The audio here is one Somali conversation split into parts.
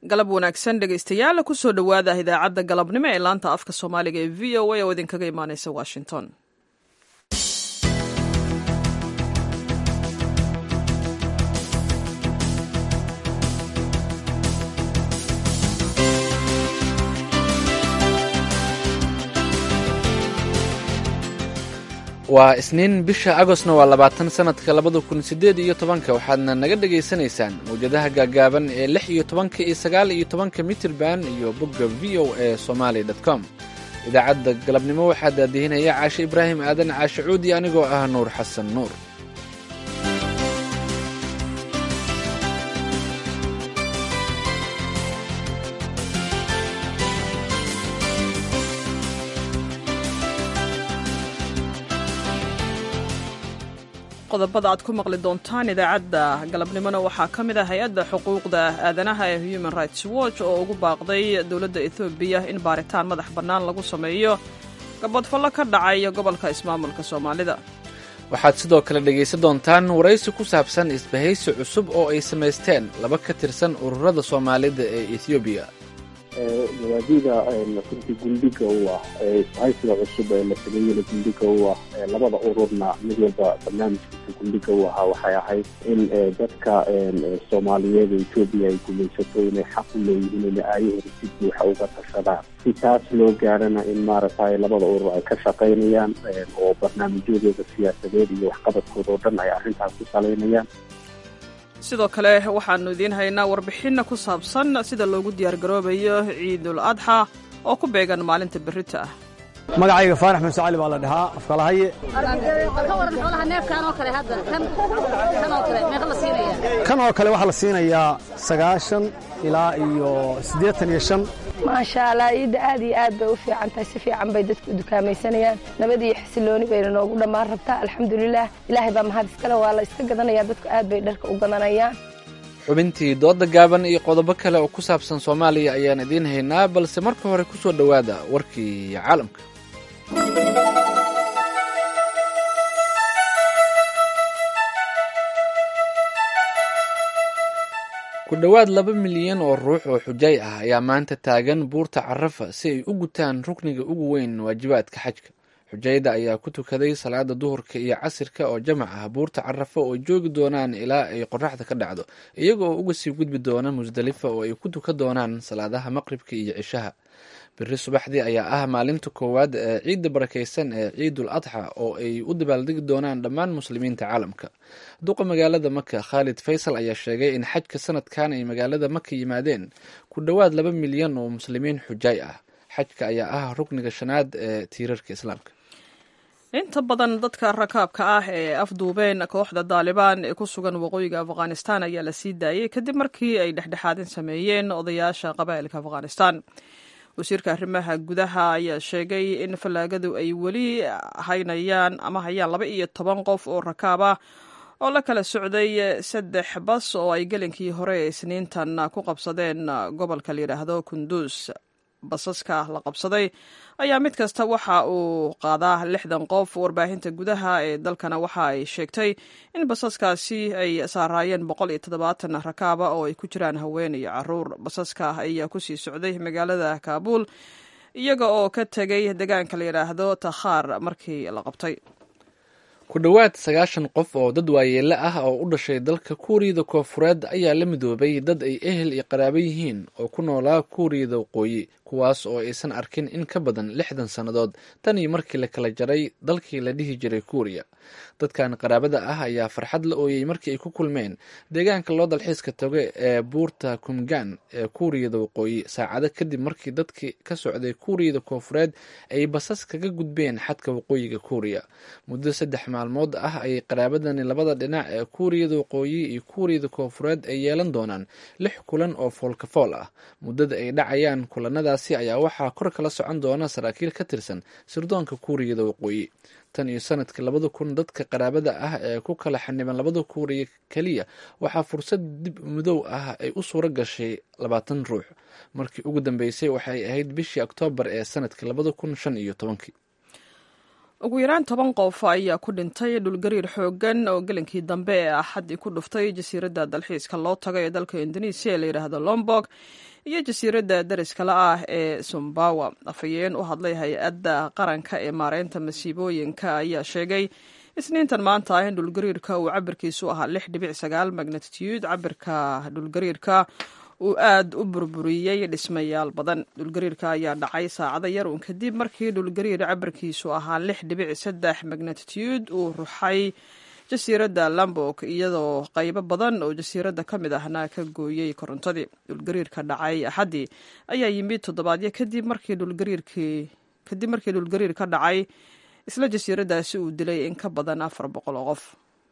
galab wanaagsan dhegaystayaal kusoo dhowaada idaacadda galabnimo ee laanta afka soomaaliga ee v o a oo idinkaga imaaneysa washington waa isniin bisha agostna waa labaatan sanadka labada kun siddeed iyo tobanka waxaadna naga dhegaysanaysaan mawjadaha gaagaaban ee lix iyo tobanka iyo sagaal iyo tobanka mitirban iyo bogga v o a somaali dot com idaacadda galabnimo waxaa daadihinaya caashe ibraahim aadan caashe cuudi anigoo ah nuur xasan nuur qodobada aad ku maqli doontaan idaacadda galabnimona waxaa ka mid ah hay-adda xuquuqda aadanaha ee human rights watch oo ugu baaqday dowladda ethoobiya in baaritaan madax bannaan lagu sameeyo gabadfallo ka dhacay gobolka ismaamulka soomaalida waxaad sidoo kale dhegaysan doontaan waraysi ku saabsan isbahaysi cusub oo ay samaysteen laba ka tirsan ururada soomaalida ee ethoobiya mabaadida runtii gundhiga u ah isbahaysiga cusub ee la sameeyena gundhiga u ah labada ururna mid walba barnaamijkiisa gundhiga u ahaa waxay ahayd in dadka soomaaliyeed ee etoobiya ay gumaysato inay xaq u leeyihiin inay aayahooda si buuxa uga tashadaan si taas loo gaarana in maaragtay labada urur ay ka shaqaynayaan oo barnaamijyadooda siyaasadeed iyo waxqabadkooda oo dhan ay arrintaas ku salaynayaan sidoo kale waxaannu idiin haynaa warbixinna ku saabsan sida loogu diyaargaroobayo ciidul adxa oo ku beegan maalinta berrita ah magacayga faarax muuse cali baa la dhahaa afkalahaye kan oo kale waxaa la siinayaa sagaashan ilaa iyo siddeetan iyo shan maasha allah ciidda aad iyo aad bay u fiican tahay si fiican bay dadku u dukaamaysanayaan nabad iyo xasilooni bayna noogu dhammaan rabtaa alxamdulilah ilaahay baa mahad iskale waa la iska gadanayaa dadku aad bay dharka u gadanayaan xubintii dooda gaaban iyo qodobo kale oo ku saabsan soomaaliya ayaan idiin haynaa balse marka hore ku soo dhowaada warkii caalamka ku dhowaad laba milyan oo ruux oo xujay ah ayaa maanta taagan buurta carafa si ay u gutaan rukniga ugu weyn waajibaadka xajka xujayda ayaa ku tukaday salaada duhurka iyo casirka oo jamac ah buurta carafa oo joogi doonaan ilaa ay qoraxda ka dhacdo iyaga oo uga sii gudbi doona musdalifa oo ay ku tuka doonaan salaadaha maqribka iyo cishaha beri subaxdii ayaa ah maalinta koowaad ee ciidda barakaysan ee ciidul adxa oo ay u dabaaldegi doonaan dhammaan muslimiinta caalamka duqa magaalada maka khaalid faysal ayaa sheegay in xajka sanadkan ay magaalada maka yimaadeen ku dhowaad laba milyan oo muslimiin xujay ah xajka ayaa ah rukniga shanaad ee tiirarka islaamka inta badan dadka rakaabka ah ee afduubeen kooxda daalibaan ee ku sugan waqooyiga afghanistan ayaa la sii daayey kadib markii ay dhexdhexaadin sameeyeen odayaasha qabaa'ilka afghanistan wasiirka arrimaha gudaha ayaa sheegay in fallaagadu ay weli haynayaan ama hayaan laba iyo toban qof oo rakaab ah oo la kala socday saddex bas oo ay gelinkii hore ee isniintan ku qabsadeen gobolka la yidhaahdo kunduus basaska la qabsaday ayaa mid kasta waxa uu qaadaa lixdan qof warbaahinta gudaha ee dalkana waxa ay sheegtay in basaskaasi ay saaraayeen boqol iyo toddobaatan rakaaba oo ay ku jiraan haween iyo caruur basaska ayaa kusii socday magaalada kaabuul iyaga oo ka tegay deegaanka la yidhaahdo takhaar markii la qabtay ku dhowaad sagaashan qof oo dad waayeele ah oo u dhashay dalka kuuriyada koofureed ayaa la midoobay dad ay ehel iyo qaraabo yihiin oo ku noolaa kuuriyada waqooyi kuwaas oo aysan arkin in ka badan lixdan sannadood tan iyo markii la kala jaray dalkii la dhihi jiray kuuriya dadkan qaraabada ah ayaa farxad la ooyey markii ay ku kulmeen deegaanka loo dalxiiska tago ee buurta kumgaan ee kuuriyada waqooyi saacado kadib markii dadkii ka socday kuuriyada koofureed ay basas kaga gudbeen xadka waqooyiga kuuriya muddo saddex maalmood ah ayay qaraabadani labada dhinac ee kuuriyada waqooyi iyo kuuriyada koofureed ay yeelan doonaan lix kulan oo foolkafool ah muddada ay dhacayaan kulanadaasi ayaa waxaa kor kala socon doona saraakiil ka tirsan sirdoonka kuuriyada waqooyi tan iyo sanadka labada kun dadka qaraabada ah ee ku kala xaniban labada kuuriya keliya waxaa fursad dib mudow ah ay u suuro gashay labaatan ruux markii ugu dambeysay waxay ahayd bishii oktoobar ee sanadka labada kun shan iyo tobankii ugu yaraan toban qof ayaa ku dhintay dhulgariir xooggan oo gelinkii dambe ee axaddii ku dhuftay jasiiradda dalxiiska loo tago ee dalka indonesiya ee layidhaahdo lombok iyo jasiiradda dariskala ah ee sumbawa afhayeen u hadlay hay-adda qaranka ee maareynta masiibooyinka ayaa sheegay isniintan maanta ah in dhulgariirka uu cabirkiisu ahaa lix dhibic sagaal magnatitude cabirka dhulgariirka uu aad u burburiyey dhismayaal badan dhulgariirka ayaa dhacay saacado yar uun kadib markii dhulgariir cabirkiisu ahaa lix dhibic saddex magnatitude uu ruxay jasiiradda lambok iyadoo qaybo badan oo jasiiradda ka mid ahna ka gooyey korontadii dhulgariirka dhacay axaddii ayaa yimid toddobaadyo kadib markii dhulgariirkii kadib markii dhulgariir ka dhacay isla jasiiraddaasi uu dilay in ka badan afar boqol oo qof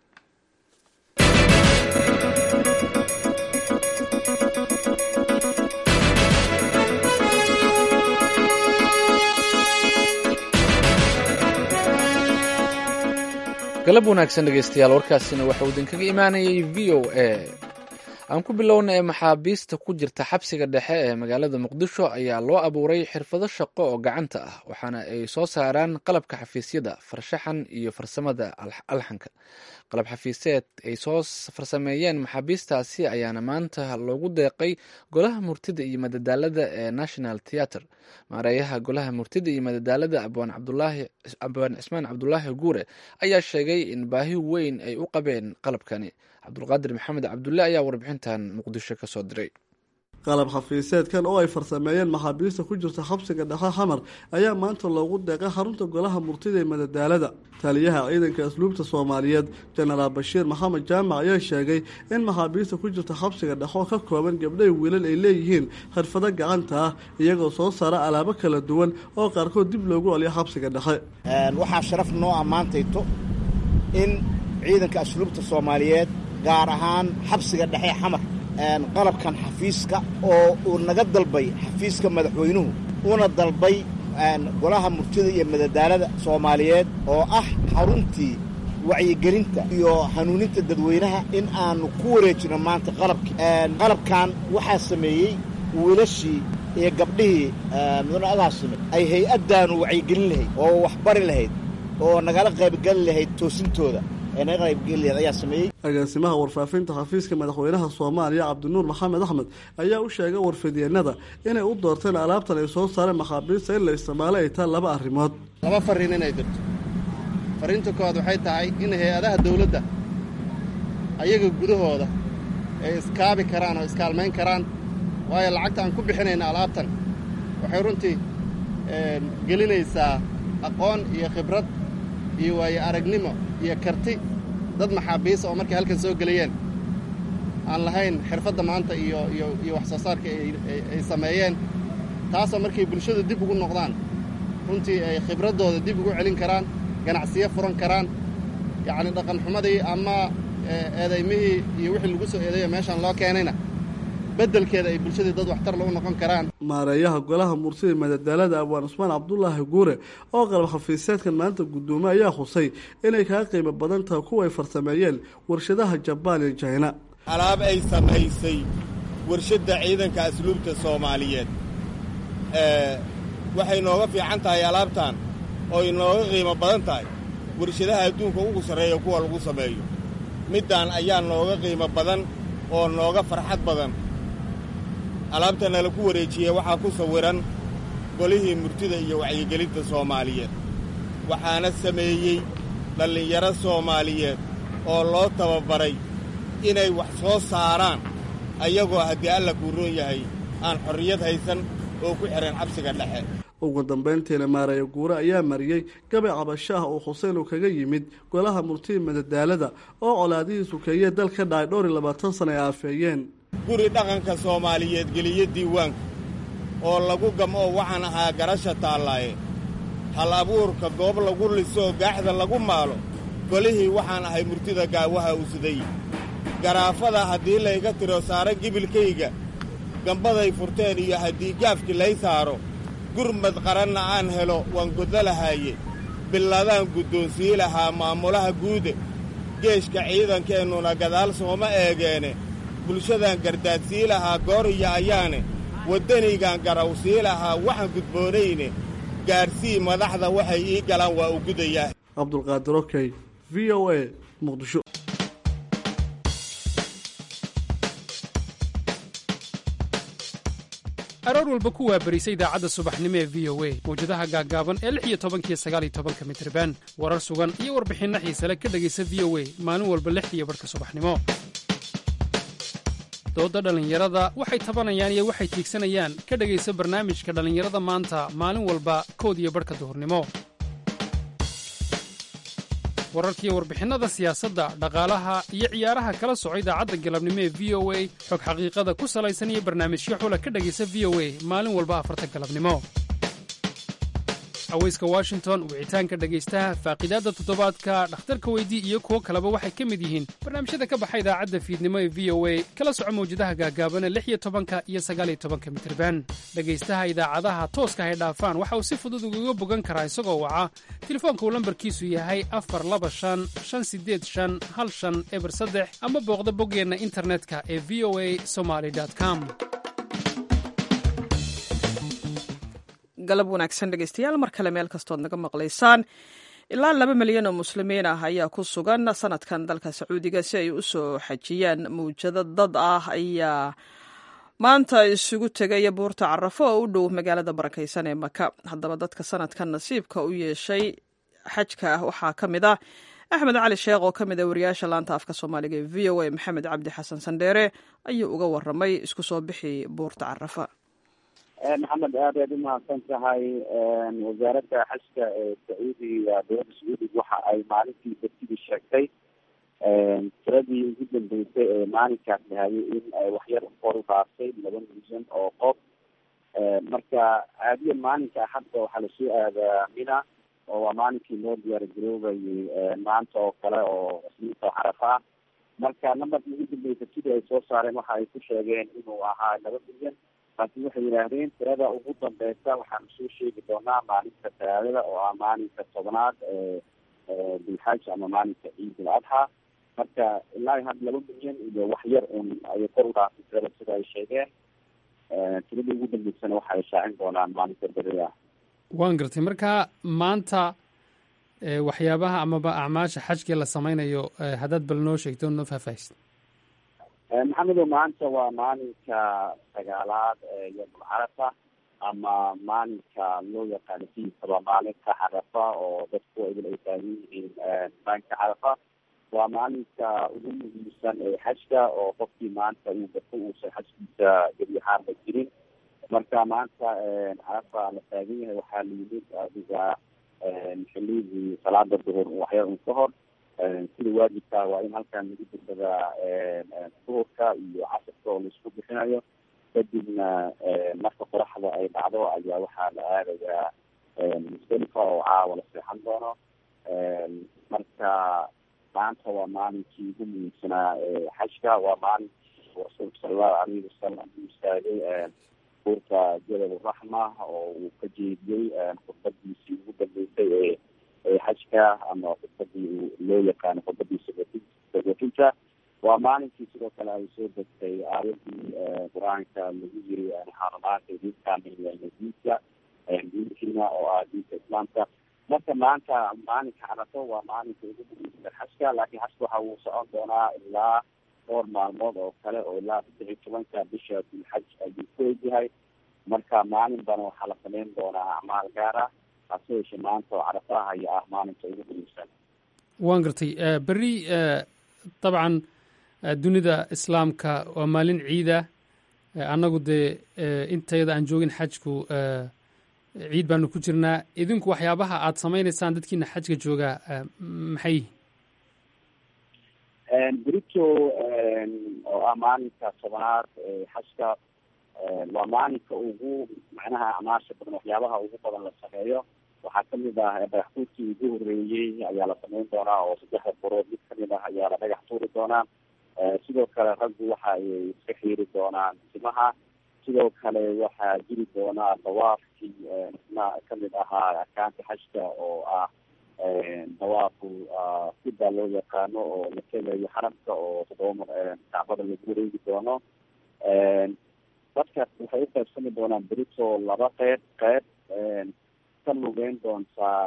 galab wanaagsan dhegeystayaal warkaasina waxauu idinkaga imaanayay v o a aan ku bilowna ee maxaabiista ku jirta xabsiga dhexe ee magaalada muqdisho ayaa loo abuuray xirfado shaqo oo gacanta ah waxaana ay soo saaraan qalabka xafiisyada farshaxan iyo farsamada alxanka qalab xafiiseed ay soo farsameeyeen maxaabiistaasi ayaana maanta loogu deeqay golaha murtida iyo madadaalada ee national theatre maareeyaha golaha murtida iyo madadaalada abwaan cismaan cabdulaahi guure ayaa sheegay in baahi weyn ay u qabeen qalabkani cabdulqaadir maxamed cabdulle ayaa warbixintan muqdisho ka soo diray qalab xafiiseedkan oo ay farsameeyeen maxaabiista ku jirta xabsiga dhexe xamar ayaa maanta loogu deeqay xarunta golaha murtida ee madadaalada taliyaha ciidanka asluubta soomaaliyeed jenaraal bashiir maxamed jaamac ayaa sheegay in maxaabiista ku jirta xabsiga dhexe oo ka kooban gabdhay wiilal ay leeyihiin xirfado gacanta ah iyagoo soo saara alaabo kala duwan oo qaarkood dib loogu celiyo xabsiga dhexe waxaa sharaf noo ammaantayto in ciidanka asluubta soomaaliyeed gaar ahaan xabsiga dhexe xamar qalabkan xafiiska oo uu naga dalbay xafiiska madaxweynuhu una dalbay golaha murtida iyo madadaalada soomaaliyeed oo ah xaruntii wacyigelinta iyo hanuuninta dadweynaha in aanu ku wareejino maanta qalabkii qalabkan waxaa sameeyey wiilashii iyo gabdhihii mudane agaasime ay hay-addaanu wacyigelin lahayd oo waxbari lahayd oo nagala qaybgeli lahayd toosintooda agaasimaha warfaafinta xafiiska madaxweynaha soomaaliya cabdinuur maxamed axmed ayaa u sheegay warfidyeennada inay u doorteen alaabtan ay soo saareen maxaabiista in la isticmaalo ay tahay laba arrimood laba farriin inay dirto farriinta koowaad waxay tahay in hay-adaha dawladda ayaga gudahooda ay iskaabi karaan oo iskaalmayn karaan waayo lacagta aan ku bixinayna alaabtan waxay runtii gelinaysaa aqoon iyo khibrad iyo waayo aragnimo iyo karti dad maxaabiisa oo markay halkan soo gelayeen aan lahayn xirfadda maanta iyo iyo iyo wax soo saarka ay sameeyeen taasoo markay bulshadu dib ugu noqdaan runtii ay khibraddooda dib ugu celin karaan ganacsiyo furan karaan yacni dhaqanxumadii ama eedaymihii iyo wixii lagu soo eedayo meeshaan loo keenayna beddelkeeda ay bulshadii dad waxtar lagu noqon karaan maareeyaha golaha murtida madadaalada abwaan cusmaan cabdulaahi guure oo qalab xafiiseedkan maanta guddoomay ayaa xusay inay kaga qiimo badan tahay kuwa ay farsameeyeen warshadaha jabaan iyo jayna alaab ay samaysay warshadda ciidanka asluubta soomaaliyeed waxay nooga fiican tahay alaabtan oo ay nooga qiimo badan tahay warshadaha adduunka ugu sarreeya kuwa lagu sameeyo middan ayaa nooga qiimo badan oo nooga farxad badan alaabtana laku wareejiyey waxaa ku sawiran golihii murtida iyo wacyigelinta soomaaliyeed waxaana sameeyey dhallinyaro soomaaliyeed oo loo tababaray inay wax soo saaraan ayagoo haddii alla kuu roon yahay aan xorriyad haysan oo ku xidhan xabsiga dhexe ugu dambayntiina maareeya guure ayaa mariyey gabay cabasho ah oo xuseen uu kaga yimid golaha murtida madadaalada oo colaadihii sukeeye dal ka dhacay dhowr iyo labaatan sana ay aafeeyeen guri dhaqanka soomaaliyeed geliyo diiwaanka oo lagu gam-oo waxaan ahaa garasha taallaaye hal abuurka goob lagu lisoo gaaxda lagu maalo golihii waxaan ahay murtida gaawaha usiday garaafada haddii layga tiro saaran gibilkayga gambaday furteen iyo haddii gaafkii lay saaro gurmad qaranna aan helo waan goddo lahaaye billadaan guddoonsii lahaa maamulaha guude geeshka ciidankeennuna gadaal sooma eegeene bulshadaan gardaadsii lahaa gooriya ayaane waddaniygaan garawsii lahaa waxaan gudboonayne gaarsii madaxda waxay ii galaan waa u gudayaa cabdulqaadir okey v o a muqdisho aroor walba ku waabarisa idaacadda subaxnimo ee v o a mawjadaha gaaggaaban ee lix iyo tobankiyo sagaal iyo tobanka mitriban warar sugan iyo warbixinno xiise le ka dhegaysa v o a maalin walba lixdiiyo barhka subaxnimo doodda dhallinyarada waxay tabanayaan iyo waxay tiigsanayaan ka dhegaysa barnaamijka dhallinyarada maanta maalin walba kood iyo barhka duhurnimo wararkiiyo warbixinnada siyaasadda dhaqaalaha iyo ciyaaraha kala soco idaacadda galabnimo ee v o a xog xaqiiqada ku salaysan iyo barnaamijyo xula ka dhegaysa v o a maalin walba afarta galabnimo aweyska washington wicitaanka dhegaystaha faaqidaadda toddobaadka dhakhtarka weydii iyo kuwo kaleba waxay ka mid yihiin barnaamijyada ka baxa idaacadda fiidnimo ee v o a kala soco mawjadaha gaagaabana lix iyo tobanka iyo sagaaliyo tobanka mitirban dhegaystaha idaacadaha tooska hay dhaafaan waxa uu si fudud ugaga bogan karaa isagoo waca telefoonka uu lambarkiisu yahay afar laba shan shan sideed shan hal shan eber saddex ama booqda boggeenna internetka ee v o a somaly com galab wanaagsan dhegeystayaal mar kale meel kastood naga maqlaysaan ilaa laba milyan oo muslimiin ah ayaa ku sugan sanadkan dalka sacuudiga si ay u soo xajiyaan mawjado dad ah ayaa maanta isugu tegaya buurta carafo oo u dhow magaalada barakaysan ee maka haddaba dadka sanadkan nasiibka u yeeshay xajka ah waxaa ka mid ah axmed cali sheekh oo ka mid a wariyaasha laanta afka soomaaliga ee v o a maxamed cabdi xasan sandheere ayuu uga waramay isku soo bixi buurta carafa maxamed aad aad umahadsan tahay wasaaradda xajka ee sacuudiga dowladda sacuudiga waxa ay maalintii bertidii sheegtay tiradii ugu dambeysay ee maalinkaas dhahayay in waxyar kor u dhaaftay laba milyan oo qof marka caadiya maalinka hadda waxaa lasoo aadaa mina oo waa maalinkii loo diyaar garoobayay maanta oo kale oo isniinta carafa ah marka nambarkii ugu dambeysay sidii ay soo saareen waxa ay ku sheegeen inuu ahaa laba milyan laakiin waxay yidhaahdeen tirada ugu dambeysa waxaanu soo sheegi doonaa maalinta talaadada oo ah maalinka tobnaad ee bilxaj ama maalinka ciid al adxa marka ilaa had laba milyan iyo wax yar un ayay kor u dhaafay tirada sida ay sheegeen tiradii ugu dambeysana waxa ay shaacin doonaan maalinta beri ah waan gartay marka maanta waxyaabaha amaba acmaasha xajkii la sameynayo haddaad bal noo sheegto noo faahfaahisid maxamedow maanta waa maalinka sagaalaad ee yomul carafa ama maalinka loo yaqaano sidiisaba maalinka carafa oo dadku idil ay taagan yihiin maalinka carafa waa maalinka ugu muhiimsan ee xajka oo qofkii maanta uu garto uusan xajkiisa gebi ahaanba jirin marka maanta carafa la taagan yahay waxaa la yimid adiga xilidii salaada duhur waxyar un ka hor sida waajibka waa in halkan lagu dugsadaa duhurka iyo casirka oo laisku bixinayo kadibna marka qoraxda ay dhacdo ayaa waxaa la aadayaa musdalifa oo caawa la seexan doono marka maanta waa maalinkii ugu muhiimsanaa xajka waa maalinkii rasuulka salallahu alayhi wasalam u istaagay buurta jabal raxma oo uu ka jeediyey khudbadiisii ugu dambeysay ee ee xajka ama khudbadii loo yaqaano khudbadii sagotinta waa maalinkii sidoo kale ay soo degtay aayadii qur-aanka lagu yiri xarumaanta diinkaamilna diinka diinkiina oo ah diinka islaamka marka maanta maalinka carafo waa maalinka ugu muhiimsan xajka laakiin xajka waxa uu socon doonaa ilaa dhowr maalmood oo kale oo ilaa saddex iyo tobanka bisha bilxaj ayuu ku egyahay marka maalinbana waxaa la sameyn doonaa acmaal gaar ah hase yeeshee maanta oo carafaha ayaa ah maalinka ugu muhiimsan waan gartay berri dabcan dunida islaamka waa maalin ciida annagu dee intayada aan joogin xajku ciid baanu ku jirnaa idinku waxyaabaha aada sameynaysaan dadkiina xajka joogaa maxay berito oo ah maalinka tobanaad xajka waa maalinka ugu macnaha acmaasha badan waxyaabaha ugu badan la sameeyo waxaa kamid ah dhagaxtuurkii ugu horeeyey ayaa la sameyn doonaa oo saddexda borood mid kamid ah ayaa la dhagax tuuri doonaa sidoo kale raggu waxa ay iska xiiri doonaan timaha sidoo kale waxaa jiri doonaa dawaafkii isna kamid ahaa arkaanka xajka oo ah dawaafu sida loo yaqaano oo la tegayo xaramka oo toddoba mar kacbada lagu wareegi doono dadka waxay u qaybsami doonaan berito laba qeyb qeyb ka lugeyn doontaa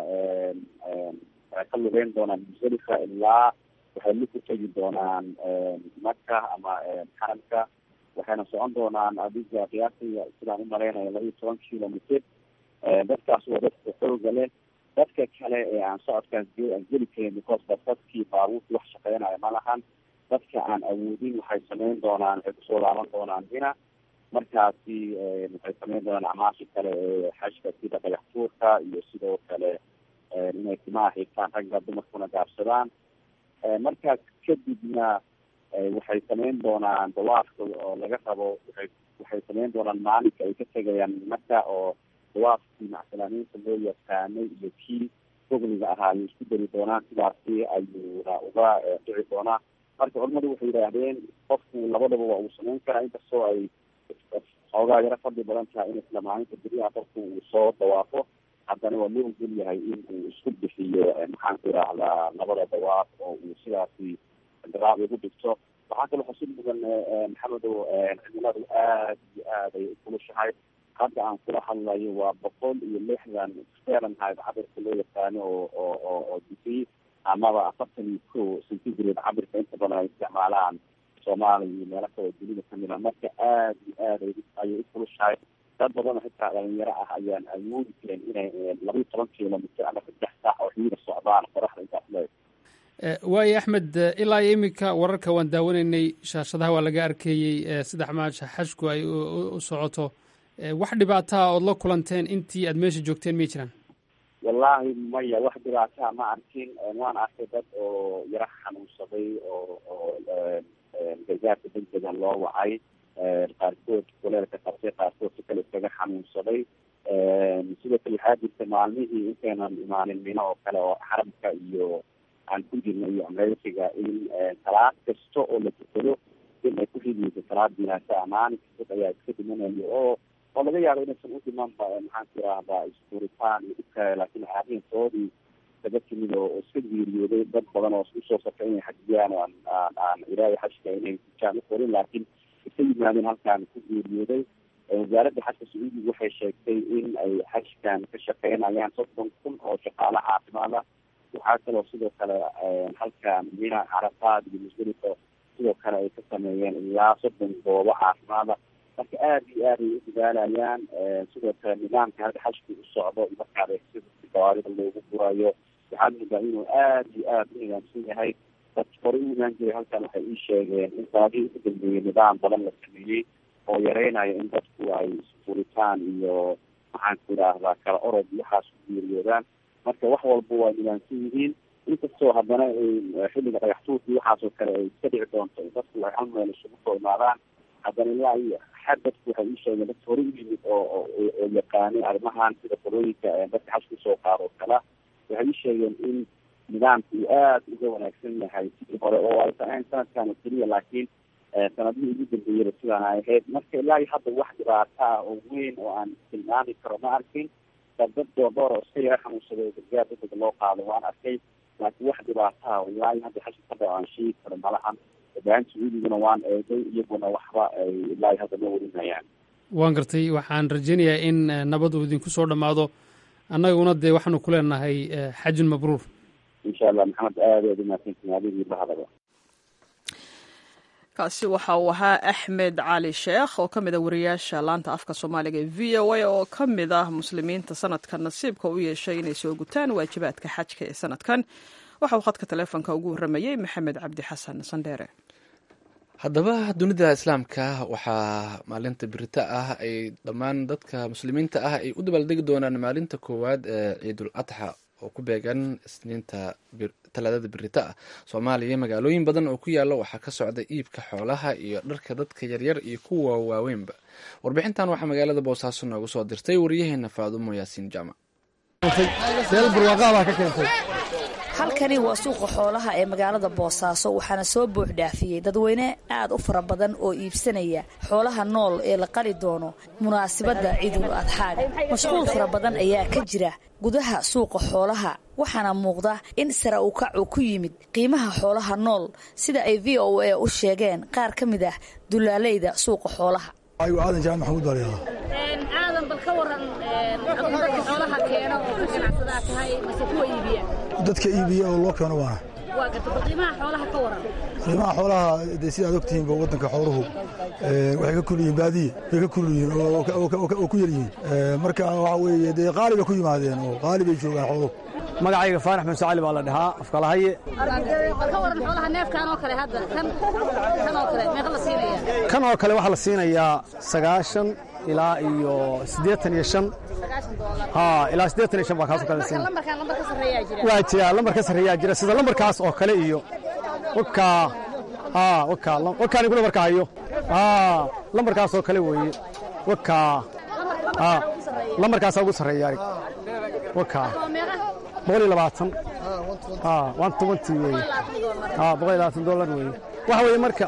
waxay ka lugeyn doonaan musdalifa ilaa waxay lu ku tegi doonaan maka ama xaramka waxayna socon doonaan adiga qiyaasiga sidaan umalaynayo laba iyo toban kilomitr dadkaas waa dadka xooga leh dadka kale ee aan socodkaas aan geli karin because dadkii baabuurta wax shaqeynaya ma lahan dadka aan awoodin waxay sameyn doonaan waxay kusoo laaban doonaan mina markaasi waxay sameyn doonaan acmaasha kale ee xajka sida dhagax tuurka iyo sidoo kale inay timaha xigtaan ragga dumarkuna gaabsadaan markaas kadibna waxay sameyn doonaan dawaafka oo laga rabo waay waxay sameyn doonaan maalinka ay ka tegayaan maka oo dawaafkii macsalamiinta loo yaqaanay iyo kii fogliga ahaa ayay isku dari doonaan sidaasi ayuuna uga dhici doonaa marka culamadu waxay yidhaahdeen qofku labadaba waa uu sameyn karaa inkastoo ay xoogaa yaro fadli badan tahay in isla maalinta beriyaha qofku uu soo dawaafo haddana waa loo ogol yahay in uu isku bixiyo maxaan ku idhaahdaa labada dawaaf oo uu sidaasi garaab ugu dhigto waxaa kaloo xusid mudan maxamedow cimiladu aad iyo aad ay ukulushahay hadda aan kula hadlayo waa boqol iyo lixdan fahrenheit cabirka loo yaqaano oo oo oo oo digrii amaba afartan iyo ko centigrade cabirka inta badan ay isticmaalaan soomaaliya iyo meelo kale oo dunida kamid a marka aad iyo aad ayay ukulushahay dad badanoo xitaa dhalinyaro ah ayaan awoodi karin inay laba iyo toban kilomitr ama saddex saac oo xiida socdaan qoraxda intaas leeg waayo axmed ilaa iyo iminka wararka waan daawanaynay shaashadaha waa laga arkeeyey sida xamaasha xajku ay u socoto wax dhibaataa ood la kulanteen intii aad meesha joogteen may jiraan wallahi maya wax dhibaataa ma arkin waan arkay dad oo yaro xanuunsaday oo oo gargaarka degdega loo wacay qaarkood kuleelka qabtay qaarkood si kale iskaga xanuunsaday sidoo kale waxaa jirta maalmihii intaynan imaanin mino oo kale oo xaramka iyo aan ku jirna iyo amreysiga in salaad kasta oo la tukado in ay ku xidiyeyso salaad jinaasa maalin kastad ayaa iska dhimanayo oo oo laga yaabo inaysan u dhimanba maxaan ku irahdaa isfuritaan iyo dhibka laakiin arrintoodii kaga timid oo iska geeriyooday dad badan oo usoo safray inay xajiyaan oo aan aan aan ilaahay xajka inay tujaan u qorin laakiin iska yimaadeen halkaan ku geeriyooday wasaaradda xajka sacuudiga waxay sheegtay in ay xajkan ka shaqeynayaan soddon kun oo shaqaale caafimaad ah waxaa kaloo sidoo kale halkan mina carafaad iyo musdalifa sidoo kale ay ka sameeyeen ilaa soddon goobo caafimaada marka aad iyo aad ay u dadaalayaan sidoo kale nidaamka hadda xajku u socdo markaad sida gawaarida loogu gurayo waxaad moodaa inuu aad iyo aad u nidaamsan yahay dad horey u imaan jiray halkan waxay ii sheegeen in sanadihii ugu dambeeyey nidaam badan la sameeyey oo yareynaya in dadku ay isfuritaan iyo maxaan ku idhaahdaa kala orod iyo waxaas ku geeriyoodaan marka wax walba waa nidaamsan yihiin inkastoo haddana xilliga dhagaxtuurkii waxaasoo kale ay iska dhici doonto in dadku ay hal meel isugu soo imaadaan haddana ilaa iyo xad dadku waxay ii sheegeen dadka hore u yimid oo oo yaqaanay arrimahan sida qolooyinka dadka xaj kusoo qaado oo kala waxay ii sheegeen in nidaamku uu aada uga wanaagsan yahay sidii hore oo aysan ahayn sanadkan oo keliya laakiin sanadihii ugu dambeeyaba sidaan ay ahayd marka ilaa iyo hadda wax dhibaata ah oo weyn oo aan tilmaami karo ma arkin dad doodoor oo iska yara xanuunsaday oo gargaar degdega loo qaado waan arkay laakiin wax dhibaata ah ilaa iyo hadda xashka kadha aan sheegi karo malahan warbaahinta sacuudiguna waan eegay iyaguna waxba ay ilaa iyo hadda ma warinayaan waan gartay waxaan rajaynayaa in nabad uu idinku soo dhammaado annaguna dee waxaanu ku leenahay xajun mabruur insha allah maxamed aad aad umahadsantiin adigii lahadaba kaasi waxa uu ahaa axmed cali sheekh oo ka mid a wariyaasha laanta afka soomaaliga ee v o a oo ka mid ah muslimiinta sanadkan nasiibka u yeeshay inay soo gutaan waajibaadka xajka ee sanadkan waxa uu khadka taleefonka ugu warramayey maxamed cabdi xasan sandheere haddaba dunida islaamka waxaa maalinta birita ah ay dhammaan dadka muslimiinta ah ay u dabaaldegi doonaan maalinta koowaad ee ciidul adxa oo ku beegan isniinta talaadada birita ah soomaaliya magaalooyin badan oo ku yaala waxaa ka socda iibka xoolaha iyo dharka dadka yaryar iyo kuwa waaweynba warbixintan waxaa magaalada boosaaso noogu soo dirtay wariyaheena faadumo yaasiin jaamac halkani waa suuqa xoolaha ee magaalada boosaaso waxaana soo buux dhaafiyey dadweyne aad u fara badan oo iibsanaya xoolaha nool ee la qali doono munaasabadda ciidul adxaaga mashquul fara badan ayaa ka jira gudaha suuqa xoolaha waxaana muuqda in sare u kac uu ku yimid qiimaha xoolaha nool sida ay v o a u sheegeen qaar ka mid ah dulaaleyda suuqa xoolaha aadan jaamac maxamuud baa wadan bal ka waran adigu dadka xoolaha keena oo ka ganacsadaa tahay mase kuwa iibiya dadka iibiya oo loo keeno waana waa garta bal qiimaha xoolaha ka waran qiimaha xoolaha dee sida aad ogtihiinba waddanka xooluhu waxay ka kul yihiin baadiye bay ka kul yihiin oo ku yar yihiin marka waxa weeye dee qaali bay ku yimaadeen oo qaali bay joogaan xooluhu magacayga faarax muuse cali baa la dhahaa afkalahaye bal ka waran xoolaha neefkan oo kale hadda kan kan oo kale meeqa la siinaya kan oo kale waxaa la siinayaa sagaashan ilaa iyo siddeetan iyo shan ha ilaa siddeetan iyo shan baa kaasoo kale la siinaya lambarkan lambar ka sarreeyaa jira waa jira lambar ka sarreeyaa jira sida lambarkaas oo kale iyo wakaa ha wakaa wakaan iguna marka hayo ha lambarkaas oo kale weeye wakaa ha lambarkaasaa ugu sarreeya arig wakaa boqol iyo labaatan ha one twenty weeye ha boqol iyo labaatan dollar weeye waxa weeye marka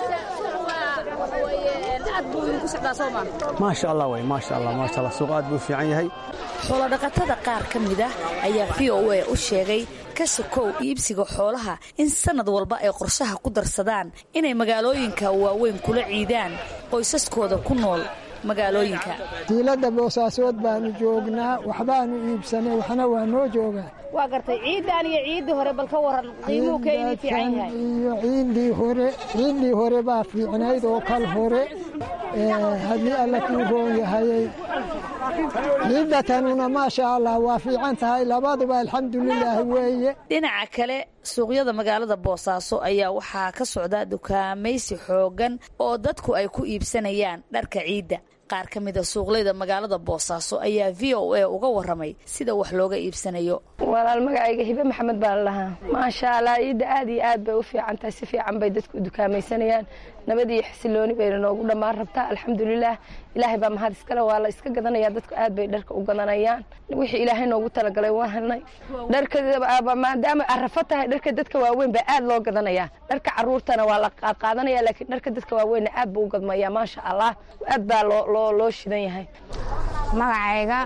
maasha allah wey maasha allah maasha allah suuq aad buu fiican yahay xoolodhaqatada qaar ka mid ah ayaa v o a u sheegay ka sokow iibsiga xoolaha in sannad walba ay qorshaha ku darsadaan inay magaalooyinka waaweyn kula ciidaan qoysaskooda ku nool magaalooyinka diiladda boosaasood baanu joognaa waxbaanu iibsanay waxna waa noo joogaa waa gartay ciidan iyo ciiddii hore bal ka waran qiimuhu keydii fiican yahay iyo ciiddii hore ciiddii hore baa fiicnayd oo kal hore haddii alla kuu roon yahayey ciidda tanuna maasha allah waa fiican tahay labaduba alxamdulilaahi weeye dhinaca kale suuqyada magaalada boosaaso ayaa waxaa ka socda dukaamaysi xooggan oo dadku ay ku iibsanayaan dharka ciidda qaar ka mida suuqleyda magaalada boosaaso ayaa v o a uga waramay sida wax looga iibsanayo walaal magacayga hibe maxamed baa la dhahaa maasha allah ciidda aad iyo aad bay u fiican tahay si fiican bay dadku u dukaamaysanayaan nabad iyo xasilooni bayna noogu dhammaan rabtaa alxamdulilaah ilaahay baa mahad iskale waa la iska gadanaya dadku aad bay dharka u gadanayaan wixii ilaahay noogu talagalay waa helnay dharka maadaama arafo tahay dharka dadka waaweyn baa aad loo gadanaya dharka caruurtana waa la qaadqaadanaya laakiin dharka dadka waaweynna aad buu u gadmaya maasha allah aad baa loo loo shidan yahay magacayga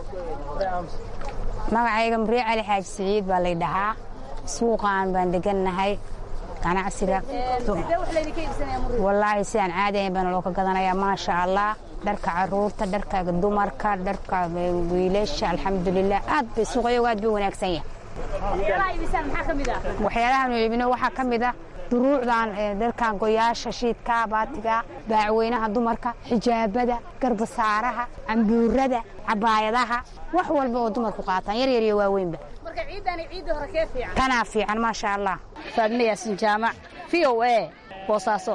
magacayga muriye cali xaaji siciid baa lay dhahaa suuqaan baan degannahay ganacsiga wallaahi sidaan caadi ahayn baana loo ka gadanayaa maasha allah dharka caruurta dharka dumarka dharka wiilasha alxamdulilah aad bay suuqyagu aad buu wanaagsan yahay waxyaalahaanu iibino waxaa ka mid ah duruucdan dharkan goyaasha shiidka baatiga baacweynaha dumarka xijaabada garbasaaraha cambuurada cabaayadaha wax walba oo dumarku qaataan yaryar iyo waaweynba tanaa fiican maasha allah faadme yaasin jaamac v o a boosaaso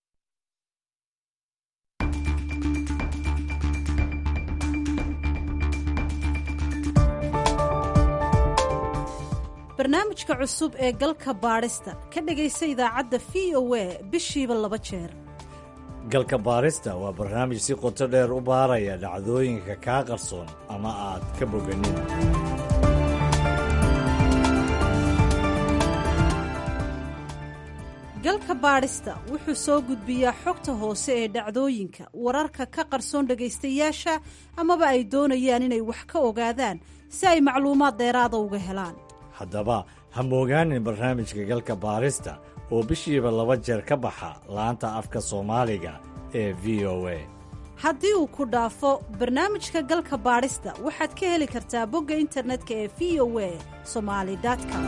barnaamijka cusub ee galka baadhista ka dhegaysa idaacadda v o a bishiiba laba jeer galka baarista waa barnaamij si qoto dheer u baaraya dhacdooyinka kaa qarsoon ama aad ka boganin galka baadhista wuxuu soo gudbiyaa xogta hoose ee dhacdooyinka wararka ka qarsoon dhegaystayaasha amaba ay doonayaan inay wax ka ogaadaan si ay macluumaad dheeraada uga helaan haddaba ha moogaanin barnaamijka galka baarista oo bishiiba laba jeer ka baxa laanta afka soomaaliga ee v o a haddii uu ku dhaafo barnaamijka galka baadhista waxaad ka heli kartaa bogga internetka ee v o a somali com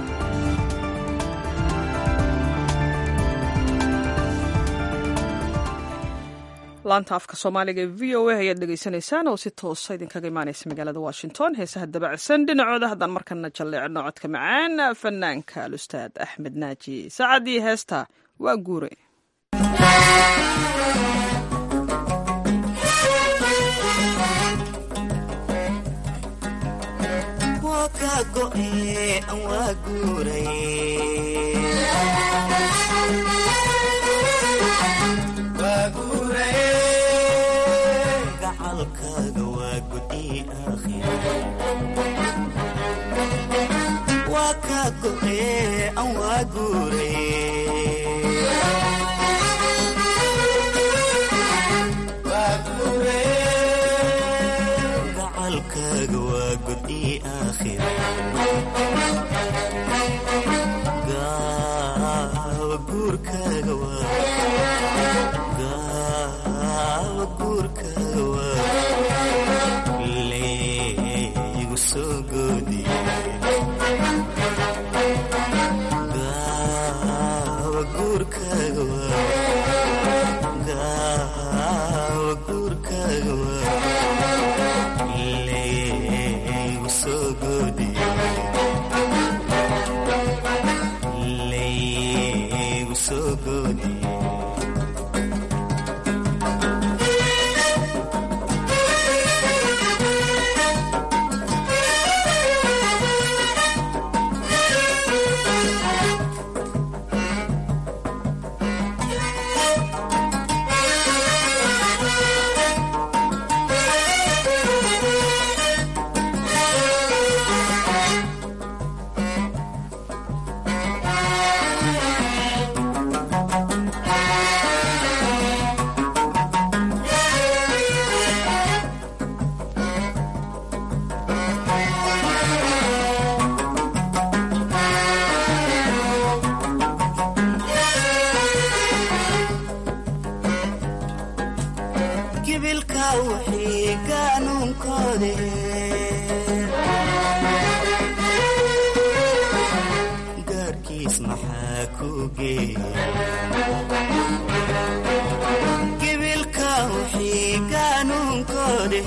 laanta afka soomaaliga ee v o a ayaad dhegaysanaysaan oo si toosa idinkaga imaanaysa magaalada washington heesaha dabacsan dhinacooda haddaan markana jalleecno codka macaan fanaanka alustaad axmed naaji saacadii heesta waa guure waa kaa go'e an waa guure gacalkaaga waa godii aakhira gaawa guurkaaga waa gaawa guurkaaga waa gibilka wixii qaanuunkoode gaarkiis maxaa ku geegibilka wixii qaanuunkoode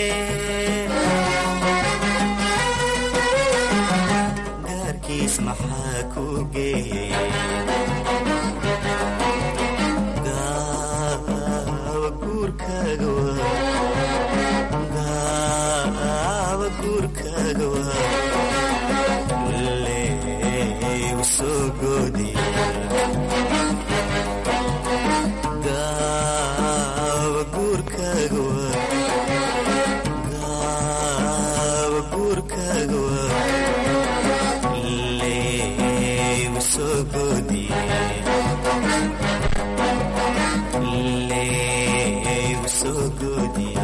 gaarkiis maxaa ku geeye gaawa guurkaaga waa gaawa guurkaaga waa leegu soo goodiye gaawa guurkaaga waa gaawa guurkaaga waa leegu soo goodiye leegu soo goodiye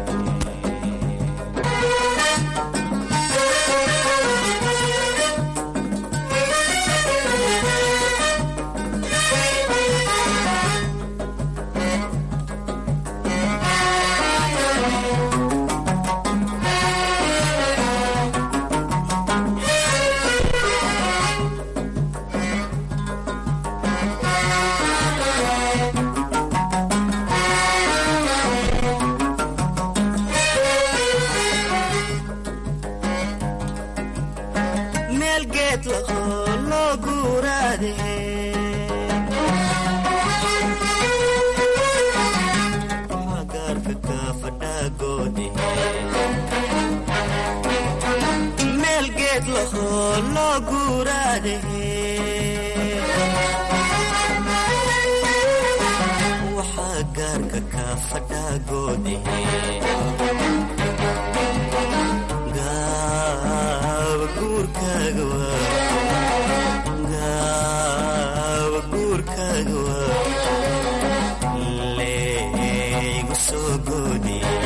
meel geed lahoo loo guuraade gaarka ka fadhaagoode meel geed lahoo loo guuraade waxaa gaarka ka fadhaagoode gaawa guurkaaga waa gaawa guurkaaga waa leegu soo goodiye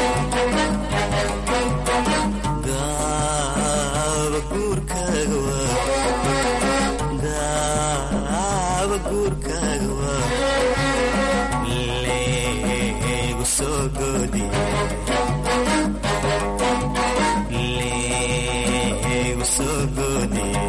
gaawa guurkaaga waa gaawa guurkaaga waa leegu soo goodiye leegu soo goodiye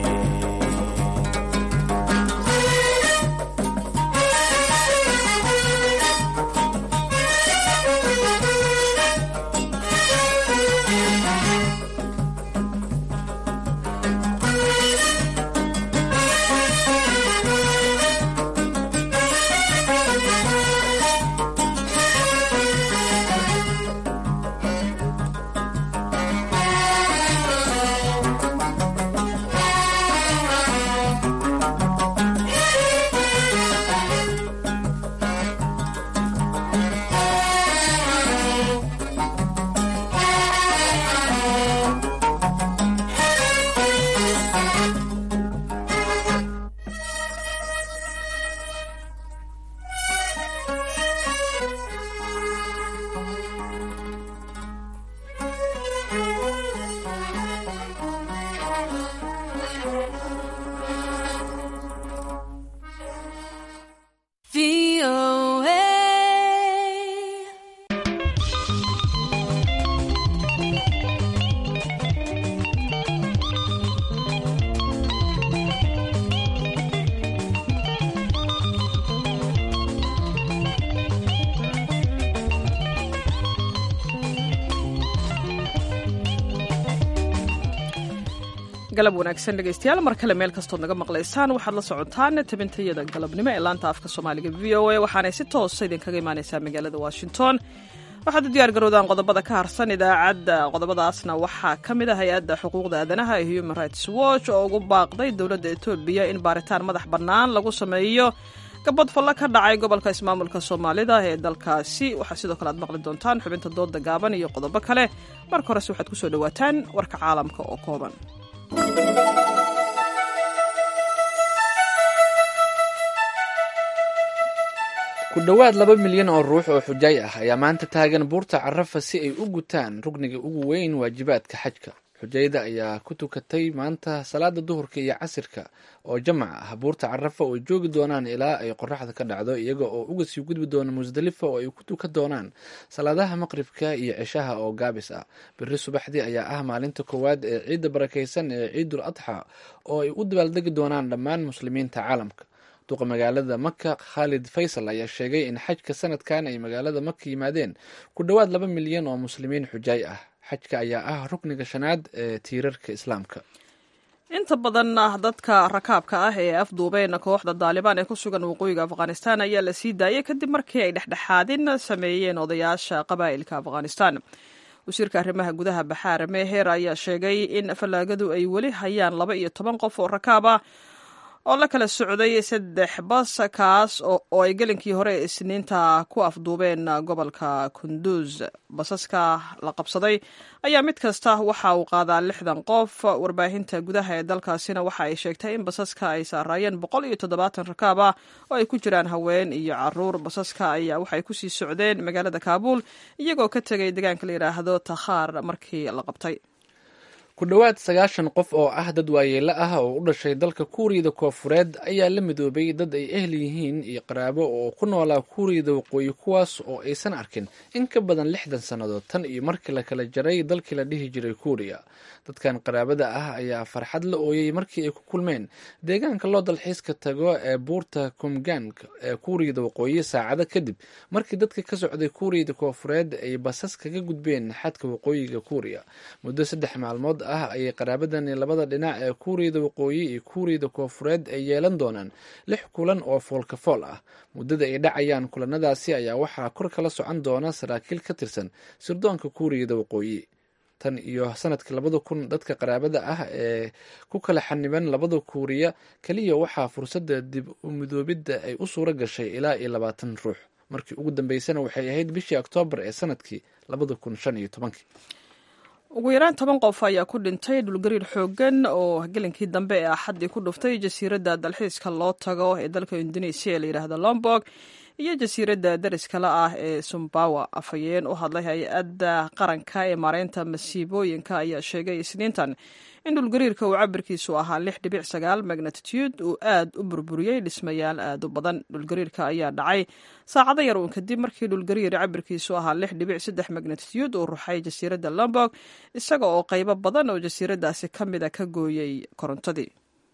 galab wanaagsan dhegaystayaal mar kale meel kastood naga maqlaysaan waxaad la socotaan tabintayada galabnimo ee laanta afka soomaaliga v o a waxaanay si toosa idinkaga imaaneysaa magaalada washington waxaad u diyaar garowdaan qodobada ka harsan idaacadda qodobadaasna waxaa ka mid ah hay-adda xuquuqda aadanaha ee human rights watch oo ugu baaqday dowladda etoobiya in baaritaan madax bannaan lagu sameeyo gabad falle ka dhacay gobolka ismaamulka soomaalida ee dalkaasi waxaa sidoo kale aad maqli doontaan xubinta dooda gaaban iyo qodobo kale marka horese waxaad kusoo dhowaataan warka caalamka oo kooban ku dhowaad laba milyan oo ruux oo xujaay ah ayaa maanta taagan buurta carafa si ay u gutaan rugniga ugu weyn waajibaadka xajka xujayda ayaa ku tukatay maanta salaada duhurka iyo casirka oo jamac ah buurta carafa oo joogi doonaan ilaa ay qoraxda ka dhacdo iyaga oo uga sii gudbi doona musdalifa oo ay ku tukan doonaan salaadaha maqribka iyo ceshaha oo gaabis ah beri subaxdii ayaa ah maalinta koowaad ee ciidda barakaysan ee ciidul adxa oo ay u dabaaldegi doonaan dhammaan muslimiinta caalamka duqa magaalada maka khaalid faysal ayaa sheegay in xajka sanadkan ay magaalada maka yimaadeen ku dhowaad laba milyan oo muslimiin xujaay ah xajka ayaa ah rukniga shanaad ee tiirarka islaamka inta badan dadka rakaabka ah ee afduubeen kooxda daalibaan ee ku sugan waqooyiga afghanistan ayaa la sii daayay kadib markii ay dhexdhexaadin sameeyeen odayaasha qabaa'ilka afghanistan wasiirka arrimaha gudaha baxaar meher ayaa sheegay in fallaagadu ay weli hayaan laba iyo toban qof oo rakaab ah oo la kala socday saddex bas kaas oo ay gelinkii hore ee isniinta ku afduubeen gobolka kunduuz basaska la qabsaday ayaa mid kasta waxa uu qaadaa lixdan qof warbaahinta gudaha ee dalkaasina waxa ay sheegtay in basaska ay saaraayeen boqol iyo toddobaatan rakaab ah oo ay ku jiraan haween iyo caruur basaska ayaa waxay kusii socdeen magaalada kaabuul iyagoo ka tegay deegaanka la yidhaahdo takhaar markii la qabtay ku dhowaad sagaashan qof oo ah dad waayeelo ah oo u dhashay dalka kuuriyada koofureed ayaa la midoobay dad ay ehel yihiin iyo qaraabo oo ku noolaa kuuriyada waqooyi kuwaas oo aysan arkin in ka badan lixdan sannadood tan iyo markii la kala jaray dalkii la dhihi jiray kuuriya dadkan qaraabada ah ayaa farxad la ooyey markii ay ku kulmeen deegaanka loo dalxiiska tago ee buurta kumgang ee kuuriyada waqooyi saacado kadib markii dadka ka socday kuuriyada koofureed ay basas kaga gudbeen xadka waqooyiga kuuriya muddo saddex maalmood ah ayay qaraabadani labada dhinac ee kuuriyada waqooyi iyo kuuriyada koofureed ay yeelan doonaan lix kulan oo foolka fool ah muddada ay dhacayaan kulanadaasi ayaa waxaa kor kala socon doona saraakiil ka tirsan sirdoonka kuuriyada waqooyi tan iyo sanadkii labada kun dadka qaraabada ah ee ku kala xaniban labada kuuriya keliya waxaa fursadda dib u midoobidda ay u suura gashay ilaa iyo labaatan ruux markii ugu dambeysana waxay ahayd bishii oktoobar ee sanadkii labada kun shan iyo tobankii ugu yaraan toban qof ayaa ku dhintay dhulgariir xooggan oo gelinkii dambe ee axaddii ku dhuftay jasiiradda dalxiiska loo tago ee dalka indonesiya ee layidhaahdo lombog iyo jasiiradda dariskale ah ee sumbawa afhayeen u hadlay hay-adda qaranka ee maareynta masiibooyinka ayaa sheegay isniintan in dhulgariirka uu cabirkiisu ahaa lix dhibic sagaal magnatitude uu aad u burburiyey dhismayaal aad u badan dhulgariirka ayaa dhacay saacado yar uun kadib markii dhulgariir cabirkiisu ahaa lix dhibic saddex magnatitude uu ruxay jasiiradda lombog isaga oo qaybo badan oo jasiiraddaasi ka mida ka gooyey korontadii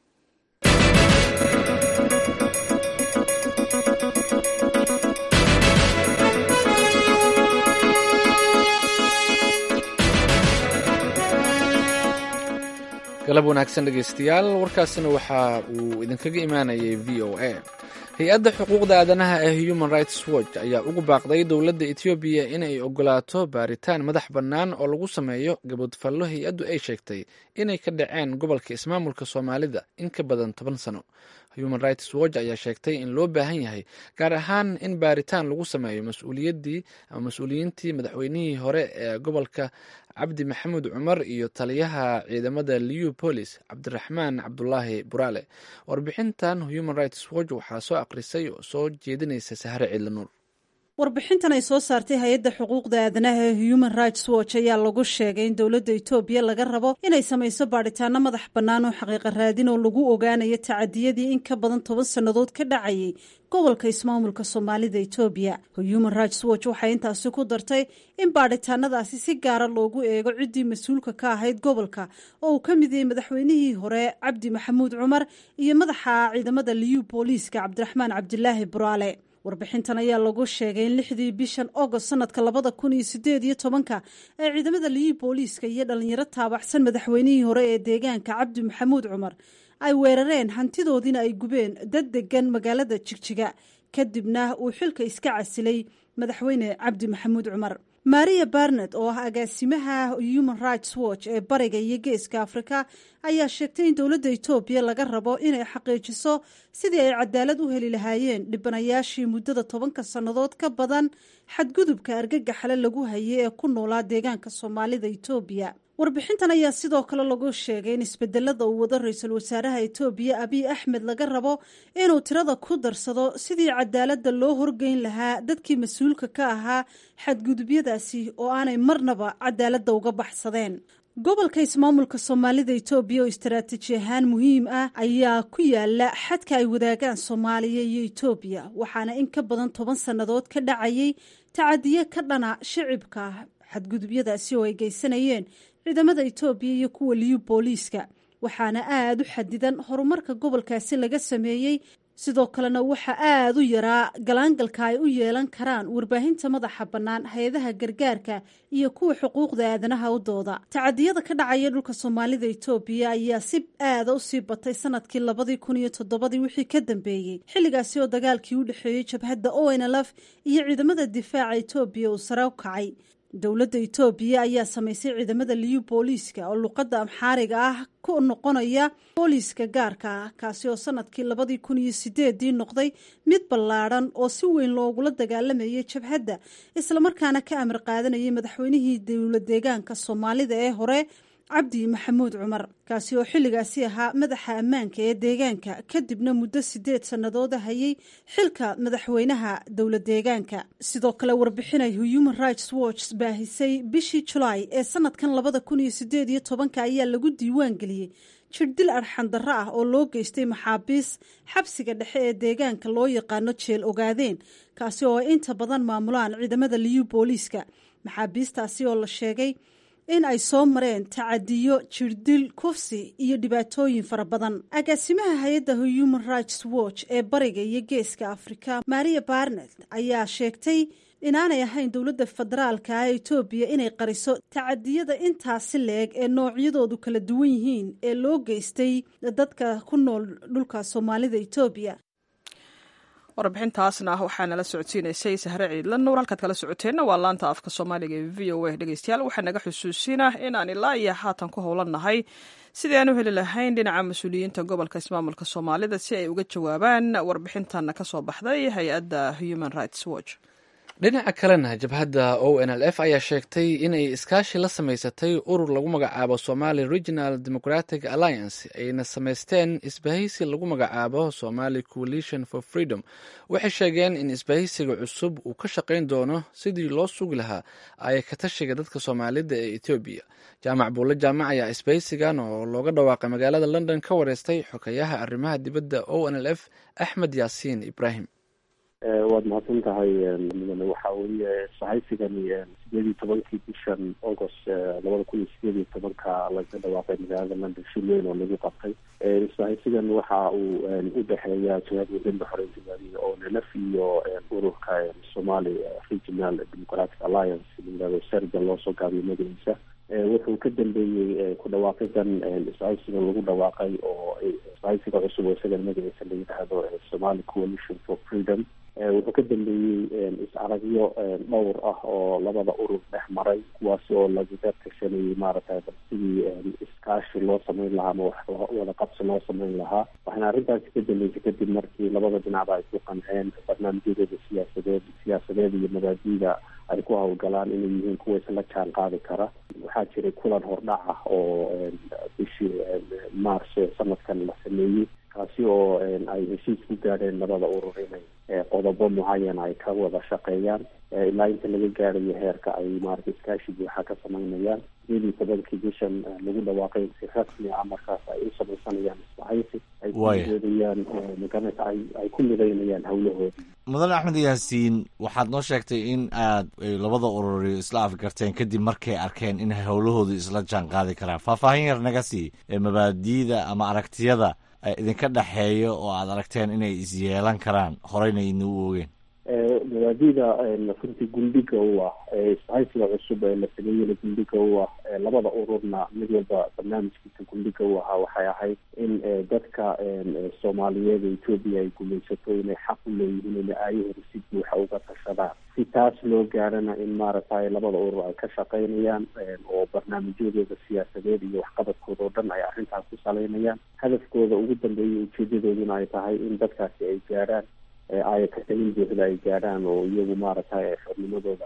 galab wanaagsan dhegeystayaal warkaasina waxa uu idinkaga imaanayay v o a hay-adda xuquuqda aadanaha ee human rights watch ayaa ugu baaqday dowladda etoobiya inay ogolaato baaritaan madax bannaan oo lagu sameeyo gabadfallo hay-addu ay sheegtay inay ka dhaceen gobolka ismaamulka soomaalida in ka badan toban sano human rights watch ayaa sheegtay in loo baahan yahay gaar ahaan in baaritaan lagu sameeyo mas-uuliyaddii ama mas-uuliyiintii madaxweynihii hore ee gobolka cabdi maxamuud cumar iyo taliyaha ciidamada leopolis cabdiraxmaan cabdulaahi buraale warbixintan human rights watch waxaa soo akhrisay oo soo jeedinaysa sahre ciidlanuur warbixintan ay soo saartay hay-adda xuquuqda aadanaha ee human rights watch ayaa lagu sheegay in dowladda etoobiya laga rabo inay samayso baadhitaano madax bannaan oo xaqiiqa raadin oo lagu ogaanayo tacadiyadii in ka badan toban sannadood ka dhacayay gobolka ismaamulka soomaalida etoobiya human rights watch waxay intaasi ku dartay in baadhitaanadaasi si gaara loogu eego ciddii mas-uulka ka ahayd gobolka oo uu ka mid yahay madaxweynihii hore cabdi maxamuud cumar iyo madaxa ciidamada liyu booliiska cabdiraxmaan cabdilaahi buraale warbixintan ayaa lagu sheegay in lixdii bishan agost sanadka labada kun iyo sideed iyo tobanka ee ciidamada liyi booliiska iyo dhalinyaro taabaxsan madaxweynihii hore ee deegaanka cabdi maxamuud cumar ay weerareen hantidoodiina ay gubeen dad degan magaalada jigjiga kadibna uu xilka iska casilay madaxweyne cabdi maxamuud cumar maria barnet oo ah agaasimaha human rights watch ee bariga iyo geeska afrika ayaa sheegtay in dowladda etoobiya laga rabo inay xaqiijiso sidii ay cadaalad u heli lahaayeen dhibanayaashii muddada tobanka sannadood ka badan xadgudubka argagaxale lagu hayay ee ku noolaa deegaanka soomaalida etoobiya warbixintan ayaa sidoo kale lagu sheegay in isbedelada uu wado ra-iisul wasaaraha etoobiya abiy axmed laga rabo inuu tirada ku darsado sidii cadaaladda loo horgeyn lahaa dadkii mas-uulka ka ahaa xadgudubyadaasi oo aanay marnaba cadaaladda uga baxsadeen gobolka ismaamulka soomaalida etoobiya oo istaraatiiji ahaan muhiim ah ayaa ku yaala xadka ay wadaagaan soomaaliya iyo etoobiya waxaana in ka badan toban sannadood ka dhacayay tacadiye ka dhana shicibka xadgudubyadaasi oo ay geysanayeen ciidamada etoobiya iyo kuwa liyu booliiska waxaana aada u xadidan horumarka gobolkaasi laga sameeyey sidoo kalena waxaa aada u yaraa galaangalka ay u yeelan karaan warbaahinta madaxa bannaan hay-adaha gargaarka iyo kuwa xuquuqda aadanaha u dooda tacadiyada ka dhacaya dhulka soomaalida etoobiya ayaa si aada u sii batay sanadkii labadii kun iyo toddobadii wixii ka dambeeyey xilligaasi oo dagaalkii u dhexeeyey jabhadda o n lf iyo ciidamada difaaca etoobiya uu sare u kacay dowladda etoobiya ayaa samaysay ciidamada liyu booliiska oo luqadda amxaariga ah ku noqonaya booliiska gaarka ah kaasi oo sanadkii labadii kun iyo sideedii noqday mid ballaadhan oo si weyn loogula dagaalamayay jabhadda islamarkaana ka amar qaadanayay madaxweynihii dowla deegaanka soomaalida ee hore cabdi maxamuud cumar kaasi oo xilligaasi ahaa madaxa ammaanka ee deegaanka kadibna muddo sideed sannadood hayay xilka madaxweynaha dowla deegaanka sidoo kale warbixinay human rights watch baahisay bishii julaay ee sanadkan labada kun iyo sideed iyo tobanka ayaa lagu diiwaan geliyey jirdil arxandarro ah oo loo geystay maxaabiis xabsiga dhexe ee deegaanka loo yaqaano jeel ogaadeen kaasi oo ay inta badan maamulaan ciidamada liyu booliiska maxaabiistaasi oo la sheegay in ay soo mareen tacadiyo jirdil kufsi iyo dhibaatooyin fara badan agaasimaha hay-adda human rights watch ee bariga iyo geeska afrika maria barnet ayaa sheegtay inaanay ahayn dowladda federaalka ah etoobiya inay qariso tacadiyada intaasi leeg ee noocyadoodu kala duwan yihiin ee loo geystay dadka ku nool dhulka soomaalida etoobiya warbixintaasna waxaa nala socodsiinaysay sahre ciidla nuur halkaad kala socoteenna waa laanta afka soomaaliga ee v o a dhegeystayaal waxaa naga xusuusinah in aan ilaa iyo haatan ku howlannahay sidii aan u heli lahayn dhinaca mas-uuliyiinta gobolka ismaamulka soomaalida si ay uga jawaabaan warbixintan ka soo baxday hay-adda human rights watch dhinaca kalena jabhadda o n l f ayaa sheegtay inay iskaashi la samaysatay urur lagu magacaabo somali regional democratic alliance ayna samaysteen isbahaysi lagu magacaabo somali coalition for freedom waxay sheegeen in isbahaysiga cusub uu ka shaqayn doono sidii loo sugi lahaa ay ka tashiga dadka soomaalida ee etoobiya jaamac buulle jaamac ayaa isbahaysigan oo looga dhawaaqay magaalada london ka wareystay xokayaha arrimaha dibadda o n l f axmed yaasiin ibrahim waad mahadsan tahay mudane waxa weeye sahaysigani sideed iyo tobankii bishan august labada kun iyo sideed iyo tobanka laga dhawaaqay magaalada london shil weyn oo lagu qabtay sahaysigan waxa uu u dhexeeya jihada wadanda xoreynta gaadiga oo nlf iyo ururka somali regional democratic alliance layihahdo serga loosoo gaabiyo magaciisa wuxuu ka dambeeyey ku dhawaaqidan sahaysigan lagu dhawaaqay oo sahaysiga cusub oo isagan magaciisa la yidhaahdo somali coalition for freedom wuxuu ka dambeeyey is-aragyo dhowr ah oo labada urur dhex maray kuwaasi oo lagaga tashanayay maaragtay sidii iskaashi loo sameyn lahaa ama wada qabsi loo sameyn lahaa waxaana arrintaasi ka dambeysay kadib markii labada dhinacba ay ku qanceen barnaamijyadooda siyaasadeed siyaasadeed iyo mabaadiida ay ku hawlgalaan inay yihiin kuwa isla jaan qaadi kara waxaa jiray kulan hordhac ah oo bishii mars sanadkan la sameeyey kaasi oo ay heshiis ku gaadheen labada urur inay qodobo mucayana ay ka wada shaqeeyaan ilaa inta laga gaarayo heerka ay maarata iskaashi buuxa ka samaynayaan sideed iyo tobankii bishan lagu dhawaaqay si rasmi ah markaas ay u samaysanayaan isbahaysi ay kudoodayaan maganata ay ay ku midaynayaan hawlahoodii mudane axmed yaasiin waxaad noo sheegtay in aad labada ururi isla afgarteen kadib markay arkeen in howlahoodu isla jaan qaadi karaan faahfaahin yar naga sii mabaadiida ama aragtiyada idinka dhexeeyo oo aad aragteen inay isyeelan karaan horeyna idin u oogeen mabaadida runtii gundhiga u ah isbahaysiga cusub ee la sameeyena gundhiga u ah labada ururna mid walba barnaamijkiisa gundhiga u ahaa waxay ahayd in dadka soomaaliyeed ee etoobiya ay gumaysato inay xaq u leeyihiin inay aayahooda si buuxa uga tashadaan si taas loo gaarana in maaragtay labada urur ay ka shaqaynayaan oo barnaamijyadooda siyaasadeed iyo waxqabadkooda oo dhan ay arrintaas ku saleynayaan hadafkooda ugu dambeeya ujeedadooduna ay tahay in dadkaasi ay gaarhaan aaya katalin buuxda ay gaadhaan oo iyagu maaragtay xornimadooda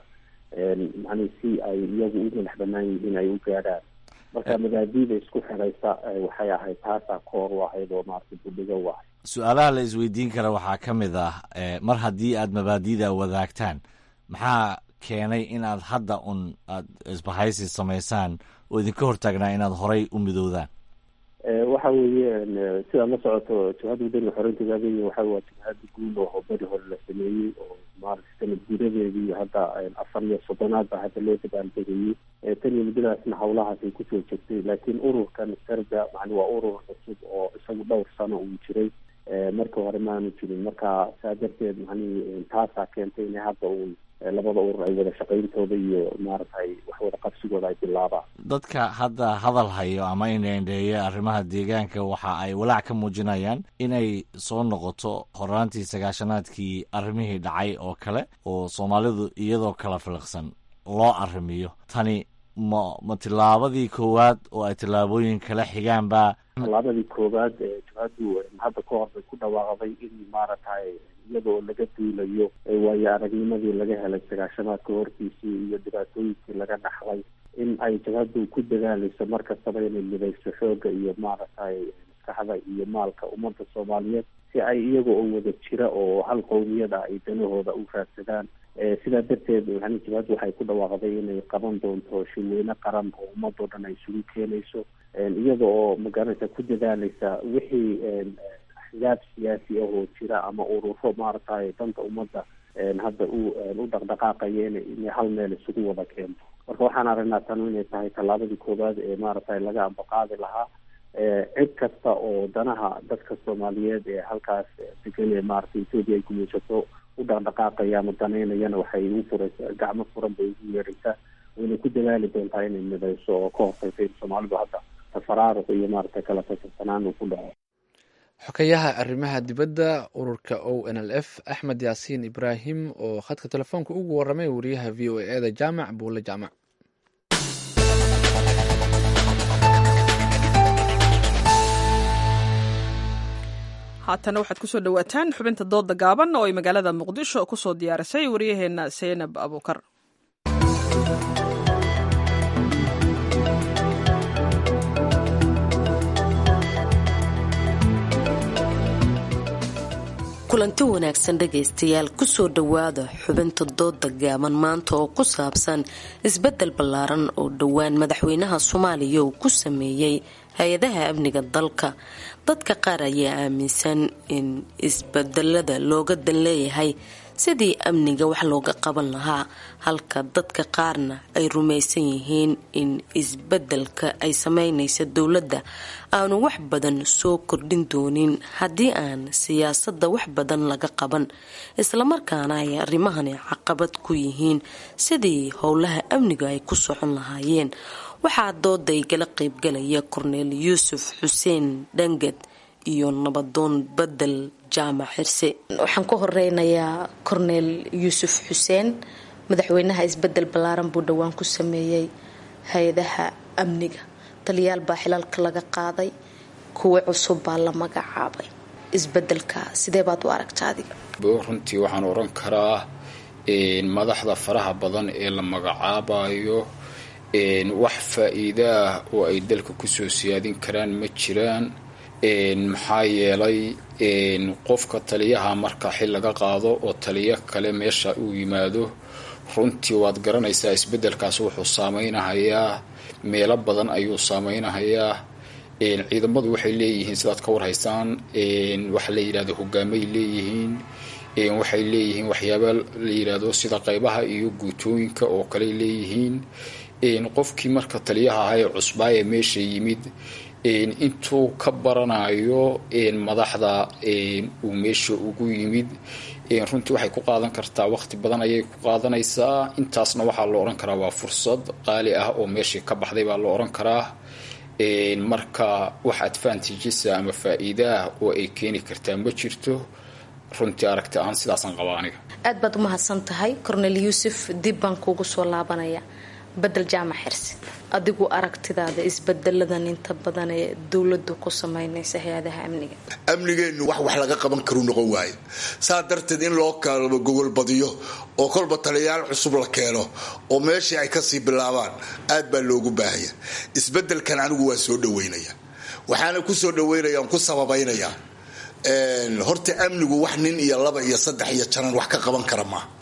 macnii si ay iyagu u madax banaan yihiin ay u gaadhaan marka mabaadiida isku xiraysa waxay ahayd taasaa koor u ahayd oo maaragtay budhiga u ahayd su-aalaha la isweydiin kara waxaa ka mid ah mar haddii aad mabaadida wadaagtaan maxaa keenay inaad hadda un aad isbahaysi samaysaan oo idinka hortaagnaa inaad horay u midoodaan waxa weeye sidaad la socoto jabhadda wadaniga xoreynta gaagenya waxa waa jabhada guud oo beri hore la sameeyey oo maaragtay sanad gudadeedii hadda afar iyo soddonaad baa hadda loo dabaaldegayey tan iyo muddadaasna hawlahaas ay kusoo jirtay laakiin ururkan sarga macni waa urur cusub oo isagu dhowr sano uu jiray markii hore maanu jirin marka saa darteed macnihi taasaa keentay inay hadda uun labada urur ay wada shaqayntooda iyo maaragtay wax wada qabsigooda ay bilaabaan dadka hadda hadal hayo ama indheendheeya arrimaha deegaanka waxa ay walaac ka muujinayaan inay soo noqoto horaantii sagaashanaadkii arrimihii dhacay oo kale oo soomaalidu iyadoo kala filiqsan loo arrimiyo tani ma ma tillaabadii koowaad oo ay tillaabooyin kala xigaanba tallaabadii koowaad ee jabhaddu hadda ka hor bay ku dhawaaqday in maaragtay iyadoo laga duulayo waayo aragnimadii laga helay sagaashamaadka hortiisii iyo dhibaatooyinkii laga dhaxlay in ay jabhaddu ku dadaaleyso mar kastaba inay midayso xoogga iyo maaragtay maskaxda iyo maalka ummadda soomaaliyeed si ay iyaga oo wada jira oo hal qowmiyada ay danahooda u raadsadaan sidaa darteed yani jabhaddu waxay ku dhawaaqday inay qaban doonto shirweyne qaran oo ummadoo dhan ay isugu keenayso iyada oo magaranaysa ku dadaaleysa wixii axzaab siyaasi ah oo jira ama ururo maaragtay danta ummadda hadda u u dhaqdhaqaaqaya ina inay hal meel isugu wada keento marka waxaan aragnaa tanu inay tahay tallaabadii koowaad ee maaragtay laga ambaqaadi lahaa cid kasta oo danaha dadka soomaaliyeed ee halkaas degan ee maaragtay etoobiya ay gumaysato u dhaqdhaqaaqaya ama danaynayana waxay u furaysa gacmo furan bay ugu yeeraysaa wayna ku dadaali doontaa inay midayso oo ka hortaysa in soomaalidu hadda tafaraaruq iyo maaragtay kala tasarsanaan uu ku dhaco xokayaha arrimaha dibadda ururka o n l f axmed yaasiin ibraahim oo khadka telefoonka ugu waramay wariyaha v o e da jaamac buule jaamac haatana waxaad kusoo dhawaataan xubinta dooda gaaban oo ay magaalada muqdisho kusoo diyaarisay waryaheena seynab abuukar kulanti wanaagsan dhegaystayaal kusoo dhowaada xubinta dooda gaaban maanta oo ku saabsan isbedel ballaaran oo dhowaan madaxweynaha soomaaliya uu ku sameeyey hay-adaha amniga dalka dadka qaar ayaa aaminsan in isbedelada looga dan leeyahay sidii amniga wax looga qaban lahaa halka dadka qaarna ay rumaysan yihiin in isbedelka ay sameynaysa dowladda aanu wax badan soo kordhin doonin haddii aan siyaasadda wax badan laga qaban islamarkaana ay arrimahani caqabad ku yihiin sidii howlaha amniga ay ku socon lahaayeen waxaa dooday gala qaybgalaya korneel yuusuf xuseen dhangad iyo nabadoon bedel jaamac xirse waxaan ku horeynayaa korneel yuusuf xuseen madaxweynaha isbedel ballaaran buu dhowaan ku sameeyey hay-adaha amniga taliyaal baa xilalka laga qaaday kuwa cusub baa la magacaabay isbedelka sidee baad u aragta adiga runtii waxaan oran karaa madaxda faraha badan ee la magacaabayo wax faa-iidaah oo ay dalka kusoo siyaadin karaan ma jiraan maxaa yeelay qofka taliyaha marka xil laga qaado oo taliyo kale meesha uu yimaado runtii waad garanaysaa isbedelkaas wuxuu saameynahayaa meelo badan ayuu saameynahayaa ciidamadu waxay leeyihiin sidaad ka warhaysaan waxa la yidhahdo hogaamay leeyihiin waxay leeyihiin waxyaaba la yidhaahdo sida qeybaha iyo guutooyinka oo kale leeyihiin qofkii marka taliyaha ahaa ee cusbaayee meesha yimid intuu ka baranayo madaxda uu meesha ugu yimid runtii waxay ku qaadan kartaa waqti badan ayay ku qaadanaysaa intaasna waxaa la odhan karaa waa fursad qaali ah oo meeshii ka baxday baa la odhan karaa marka wax advantages ama faa-iidaah oo ay keeni kartaa ma jirto runtii aragti ahaan sidaasaan qabaa aniga aad baad umahadsan tahay cornel yuusuf dib baan kuugu soo laabanaya bedel jaamac xirsi adigu aragtidaada isbedeladan inta badan ee dowladu ku sameynaysa hay-adaha amniga amnigeennu wax wax laga qaban karu noqon waayo saa darteed in loo kalaba gogol badiyo oo kolba taliyaal cusub la keeno oo meeshii ay kasii bilaabaan aad baa loogu baahaya isbedelkan anigu waa soo dhaweynaya waxaana kusoo dhaweynaya ku sababaynaya horta amnigu wax nin iyo laba iyo saddex iyo janan wax ka qaban kara maaha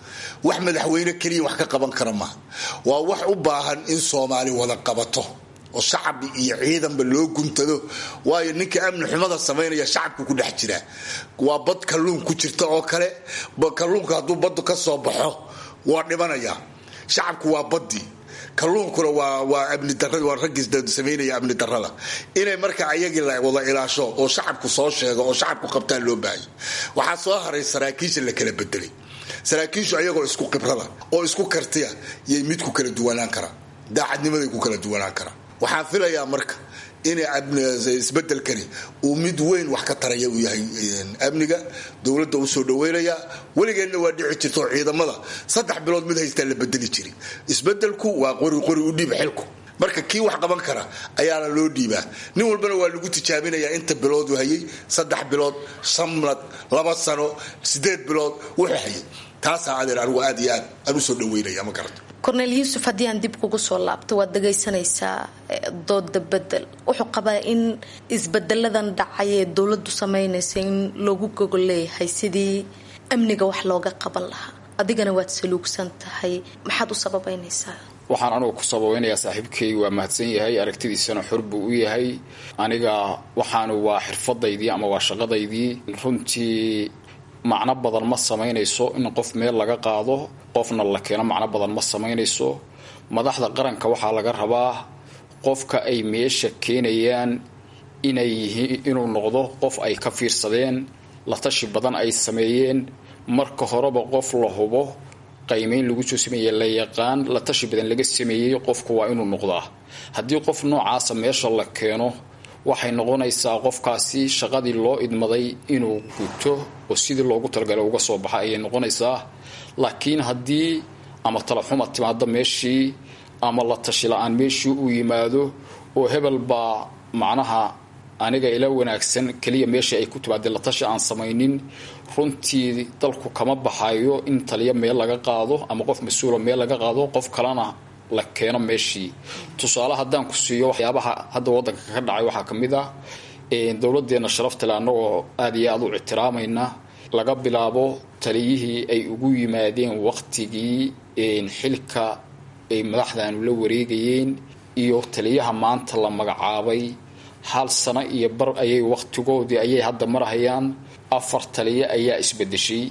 wax madaxweyne keliya wax ka qaban kara maaha waa wax u baahan in soomaali wada qabato oo shacab iyo ciidanba loo guntado waayo ninka amni xumada samaynaya shacabku ku dhex jiraa waa bad kalluun ku jirta oo kale kalluunka hadduu baddu ka soo baxo waa dhimanaya shacabku waa badii kalluunkuna waa amni darad waa raggii samaynaya amni darada inay marka ayagii la wada ilaasho oo shacabku soo sheego oo shacabku qabtaan loo baahaya waxaa soo haray saraakiisha la kala bedelay saraakiishu ayagoo isku khibrada oo isku kartiya yay mid ku kala duwanaan karaa daacadnimaday ku kala duwanaan karaa waxaan filayaa marka in isbedelkani uu mid weyn wax ka taraya uu yahay amniga dowladda u soo dhaweynaya weligeedna waa dhici jirta oo ciidamada saddex bilood mid haystaa la bedeli jiri isbedelku waa qori qori u dhiib xilku marka kii wax qaban kara ayaana loo dhiibaa nin walbana waa lagu tijaabinayaa inta biloodu hayay saddex bilood sanad laba sano sideed bilood wuxuu hayay taasaa adeer anigu aad iyo aad aan usoo dhaweynaya ma garata korneel yuusuf haddii aan dib kugu soo laabto waad dhagaysanaysaa dooda bedel wuxuu qabaa in isbedeladan dhacay ee dowladu sameynaysa in loogu gogol leeyahay sidii amniga wax looga qaban lahaa adigana waad saluugsan tahay maxaad u sababeynaysaa waxaan anugu ku sababeynayaa saaxiibkay waa mahadsan yahay aragtidiisana xor buu u yahay aniga waxaanu waa xirfadaydii ama waa shaqadaydii runtii macno badan ma samaynayso in qof meel laga qaado qofna la keeno macno badan ma samaynayso madaxda qaranka waxaa laga rabaa qofka ay meesha keenayaan inay yihiin inuu noqdo qof ay ka fiirsadeen la tashi badan ay sameeyeen marka horeba qof la hubo qaymeyn lagu soo sameeye la yaqaan la tashi badan laga sameeyey qofku waa inuu noqdaa haddii qof noocaasa meesha la keeno waxay noqonaysaa qofkaasi shaqadii loo idmaday inuu guto oo sidii loogu talagalay uga soo baxa ayay noqonaysaa laakiin haddii ama talaxuma timaado meeshii ama la tashi la-aan meeshii uu yimaado oo hebel baa macnaha aniga ila wanaagsan keliya meeshii ay ku timaadeen la tashi aan samaynin runtii dalku kama baxayo in taliya meel laga qaado ama qof mas-uula meel laga qaado qof kalena la keeno meeshii tusaale haddaan ku siiyo waxyaabaha hadda wadanka ka dhacay waxaa ka mid ah dowladeena sharaftale annagoo aada iyo aada u ictiraamayna laga bilaabo taliyihii ay ugu yimaadeen waqtigii xilka ay madaxdaanu la wareegayeen iyo taliyaha maanta la magacaabay hal sano iyo bar ayay waqtigoodii ayay hadda marhayaan afar taliye ayaa isbedeshay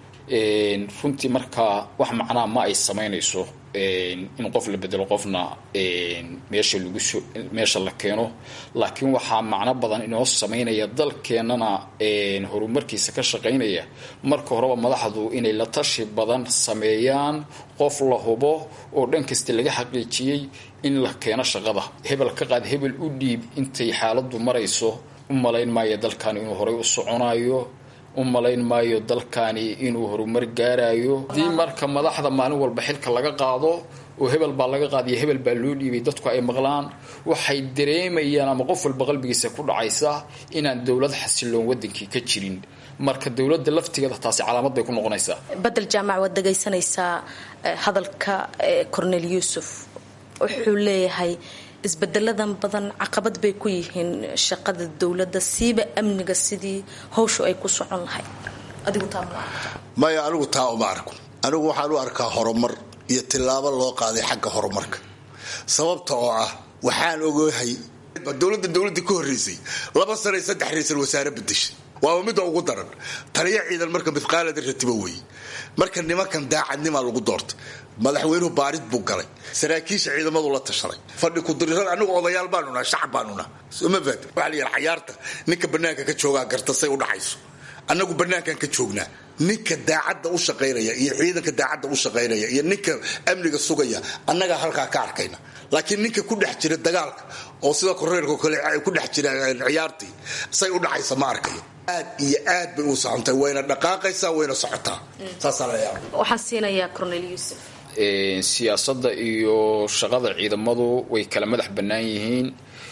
runtii markaa wax macnaha ma ay samaynayso in qof la bedelo qofna meesha laguso meesha la keeno laakiin waxaa macno badan inoo samaynaya dalkeenana horumarkiisa ka shaqaynaya marka horeba madaxdu inay la tashi badan sameeyaan qof la hubo oo dhan kasta laga xaqiijiyey in la keeno shaqada hebel ka qaad hebel u dhiib intay xaaladu marayso u malayn maayo dalkani inuu horay u soconayo u malayn maayo dalkani inuu horumar gaarayo haddii marka madaxda maalin walba xilka laga qaado oo hebel baa laga qaadiyo hebel baa loo dhiibay dadku ay maqlaan waxay dareemayaan ama qof walba qalbigiisa ku dhacaysa inaan dowlad xasiloon wadankii ka jirin marka dowladda laftigeeda taasi calaamad bay ku noqonaysaa badel jaamac waad dhagaysanaysaa hadalka cornel yuusuf wuxuu leeyahay isbedeladan badan caqabad bay ku yihiin shaqada dowladda siiba amniga sidii hawshu ay ku socon lahayd adigu taa maya anigu taa uma arko anigu waxaan u arkaa horumar iyo tillaabo loo qaaday xagga horumarka sababta oo ah waxaan ogahay dowladda dowladda ka horreysay laba sana saddex ra-isul wasaare bedeshay waaba midda ugu daran taliya ciidan marka midqaalada ratiba weeye marka nimankan daacadnimaa lagu doortay madaxweynuhu baarid buu galay saraakiisha ciidamadu la tashaday fadhi kudirirada anigu odayaal baanuna shacab baanuna ma faat waxaa la yidhi cayaarta ninka banaanka ka joogaa garta say u dhacayso annagu banaankan ka joognaa ninka daacadda u shaqaynaya iyo ciidanka daacadda u shaqaynaya iyo ninka amniga sugaya annagaa halkaa ka arkayna laakiin ninka ku dhex jira dagaalka oo sida koreerka kale ku dhex jira ciyaartii say u dhacaysa ma arkayo aad iyo aad bay u socontay wayna dhaqaaqaysaa wayna socotaa saasaa la yaaba waxaan siinayaa cornel yuusuf siyaasadda iyo shaqada ciidamadu way kala madax bannaan yihiin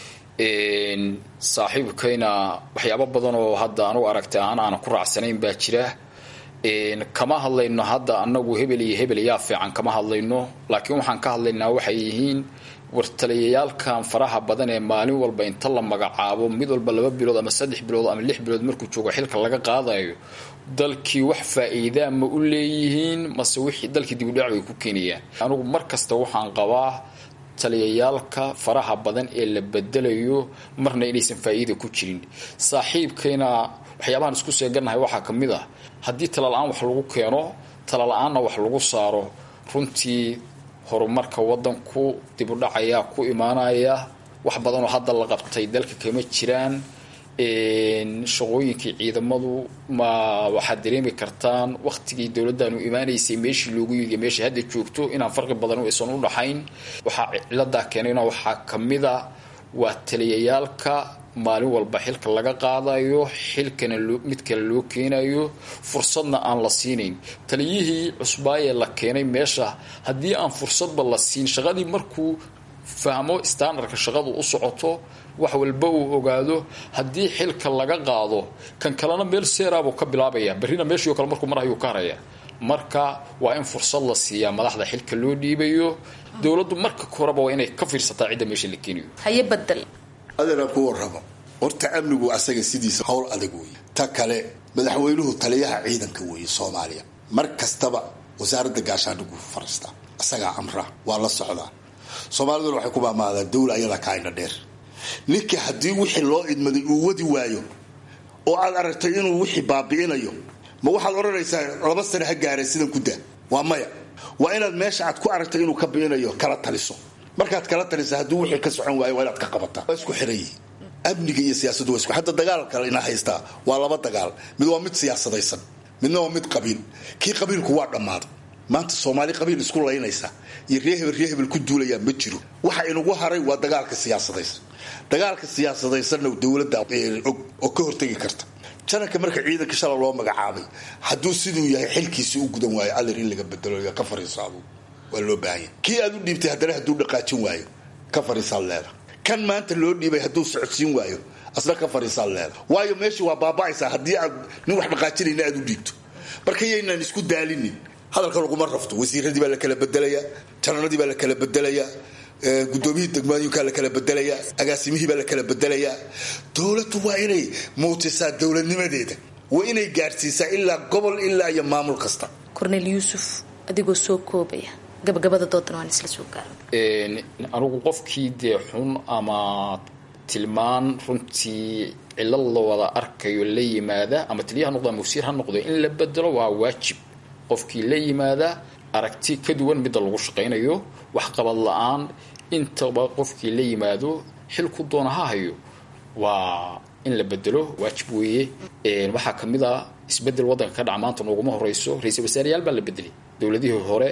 saaxiibkayna waxyaabo badan oo hadda anugu aragtay aan aanan ku raacsanayn baa jira kama hadlayno hadda anagu hebel iyo hebel yaa fiican kama hadlayno laakiin waxaan ka hadlaynaa waxay yihiin wartaliyayaalkan faraha badan ee maalin walba inta la magacaabo mid walba laba bilood ama saddex bilood ama lix bilood markuu joogo xilka laga qaadayo dalkii wax faa-iidaa ma u leeyihiin mase wixii dalkii dibudhac bay ku keenayaan anigu mar kasta waxaan qabaa taliyayaalka faraha badan ee la bedelayo marna inaysan faa-iida ku jirin saaxiibkayna waxyaabahan isku seegannahay waxaa ka mid ah haddii tala-la-aan wax lagu keeno tala-la-aanna wax lagu saaro runtii horumarka wadanku dibudhacayaa ku imaanaya wax badanoo hadda la qabtay dalka kama jiraan shaqooyinkii ciidamadu ma waxaad dareemi kartaan waktigii dowladdaanu imaanaysay meeshii loogu yidiyo meesha hadda joogto inaan farqi badan aysan u dhaxayn waxaa ciladaa keenayna waxaa kamida waa taliyayaalka maalin walba xilka laga qaadayo xilkana mid kale loo keenayo fursadna aan la siinayn taliyihii cusbaayee la keenay meesha haddii aan fursadba la siin shaqadii markuu fahmo standardka shaqadu u socoto wax walba uu ogaado haddii xilka laga qaado kan kalena meel seeraabuu ka bilaabaya berrina meeshio kale markuu mar ayuu ka haraya marka waa in fursad la siiyaa madaxda xilka loo dhiibayo dowladdu marka horeba waa inay ka fiirsataa cidda meesha la keenayo haye badel adana ku warrabo horta amnigu asaga sidiisa howl adag weeye ta kale madaxweynuhu taliyaha ciidanka weeye soomaaliya mar kastaba wasaaradda gaashaandhigu fariistaa isagaa amra waa la socdaa soomaaliduna waxay ku maamaadaan dawla ayadaa ka indha dheer ninka haddii wixii loo idmaday uu wadi waayo oo aad aragtay inuu wixii baabi'inayo ma waxaad odhanaysaa laba sane ha gaareen sidan ku daa waa maya waa inaad meesha aad ku aragtay inuu ka bi'inayo kala taliso markaad kala talisa hadduu wixii ka socon waayo waa inaad ka qabataa waa isku xiran yihiin amniga iyo siyaasaddu waa isku hadda dagaalka ina haystaa waa laba dagaal mid waa mid siyaasadaysan midna waa mid qabiil kii qabiilku waa dhammaaday maanta soomaali qabiil isku laynaysa iyo ree hebel ree hebel ku duulayaa ma jiro waxa inagu haray waa dagaalka siyaasadaysan dagaalka siyaasadaysanna dowladda og oo ka hortegi karta jananka marka ciidanka shala loo magacaabay hadduu siduu yahay xilkiisi u gudan waayo allir in laga bedelo ka fariisaado waa loo baahanya kii aad u dhiibtay haddana hadduu dhaqaajin waayo ka fariisaad leeda kan maanta loo dhiibay hadduu socodsiin waayo asna ka fariisaad leeda waayo meeshii waa baaba'aysaa haddii aad nin wax dhaqaajinayna aad u dhiibto marka yaynaan isku daalinin hadalka laguma rafto wasiiradii baa la kala bedelayaa jananadii baa la kala bedelayaa gudoomiyihii degmooyinkaa la kala bedelayaa agaasimihii baa la kala bedelayaa dowladdu waa inay muutisaa dowladnimadeeda waa inay gaadhsiisaa ilaa gobol ilaa iyo maamul kasta cornel yuusuf adigoo soo koobaya gabagabada doodan waan isla soo gaara anigu qofkii dee xun ama tilmaan runtii cilad la wada arkayo la yimaada ama taliya ha noqdo ama wasiir ha noqdo in la bedelo waa waajib qofkii la yimaada aragti ka duwan midda lagu shaqaynayo waxqabad la-aan intaba qofkii la yimaado xilku doona ha hayo waa in la bedelo waajib weeye waxaa kamid a isbedel waddanka ka dhaca maanta nooguma horeyso ra-iisul wasaareyaal baa la bedelay dowladihii hore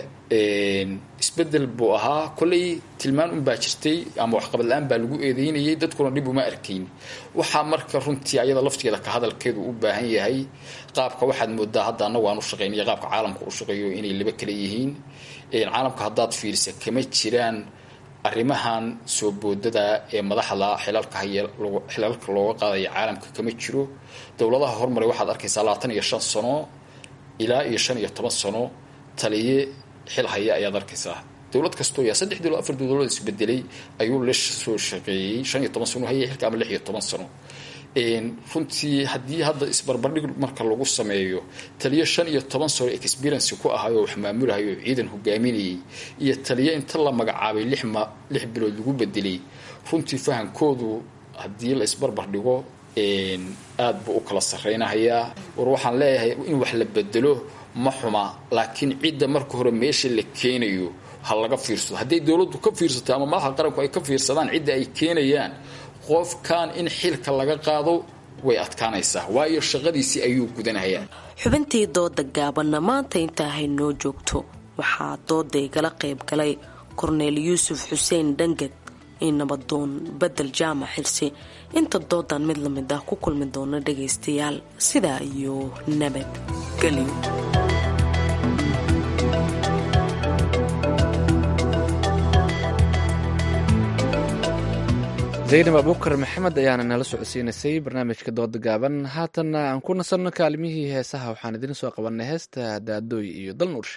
isbedel buu ahaa kolley tilmaan unbaa jirtay ama waxqabad la-aan baa lagu eedeynayay dadkuna dhib uma arkayn waxaa marka runtii ayada laftigeeda ka hadalkeedu u baahan yahay qaabka waxaad moodaa hadda anagu aan u shaqeynaya qaabka caalamka u shaqeeyo inay laba kala yihiin caalamka haddaad fiirisa kama jiraan arrimahan soo boodada ee madaxda xilalka haya xilalka looga qaadaya caalamka kama jiro dowladaha hormaray waxaad arkaysaa labaatan iyo shan sano ilaa iyo shan iyo toban sano taliye xil haya ayaad arkaysaa dowlad kastoo yaa saddex dowlad afar dowladood isbedelay ayuu la soo shaqeeyey shan iyo toban sano haya xilka ama lix iyo toban sano runtii haddii hadda isbarbardhig marka lagu sameeyo taliyo shan iyo toban sano experience ku ahay oo wax maamulahay oo ciidan hogaaminayay iyo taliyo inta la magacaabay lix ma lix bilood lagu bedelay runtii fahankoodu haddii la isbarbardhigo aad buu u kala sarreynahayaa war waxaan leeyahay in wax la bedelo ma xuma laakiin cidda marka hore meesha la keenayo ha laga fiirsado hadday dowladdu ka fiirsato ama madaxda qaranku ay ka fiirsadaan cidda ay keenayaan qofkan in xilka laga qaado way adkaanaysaa waayo shaqadiisii ayuu gudanayaa xubintii dooda gaabanna maanta intaa haynoo joogto waxaa dooda igala qayb galay korneel yuusuf xuseen dhangad iyo nabadoon bedel jaamac xilsi inta doodan mid lamid ah ku kulmi doona dhagaystayaal sidaa iyo nabadgelyo zaynab abuukar maxamed ayaana nala socodsiinaysay barnaamijka dooda gaaban haatanna aan ku nasanno kaalimihii heesaha waxaan idiin soo qabanay heesta daadooy iyo dal nuurshe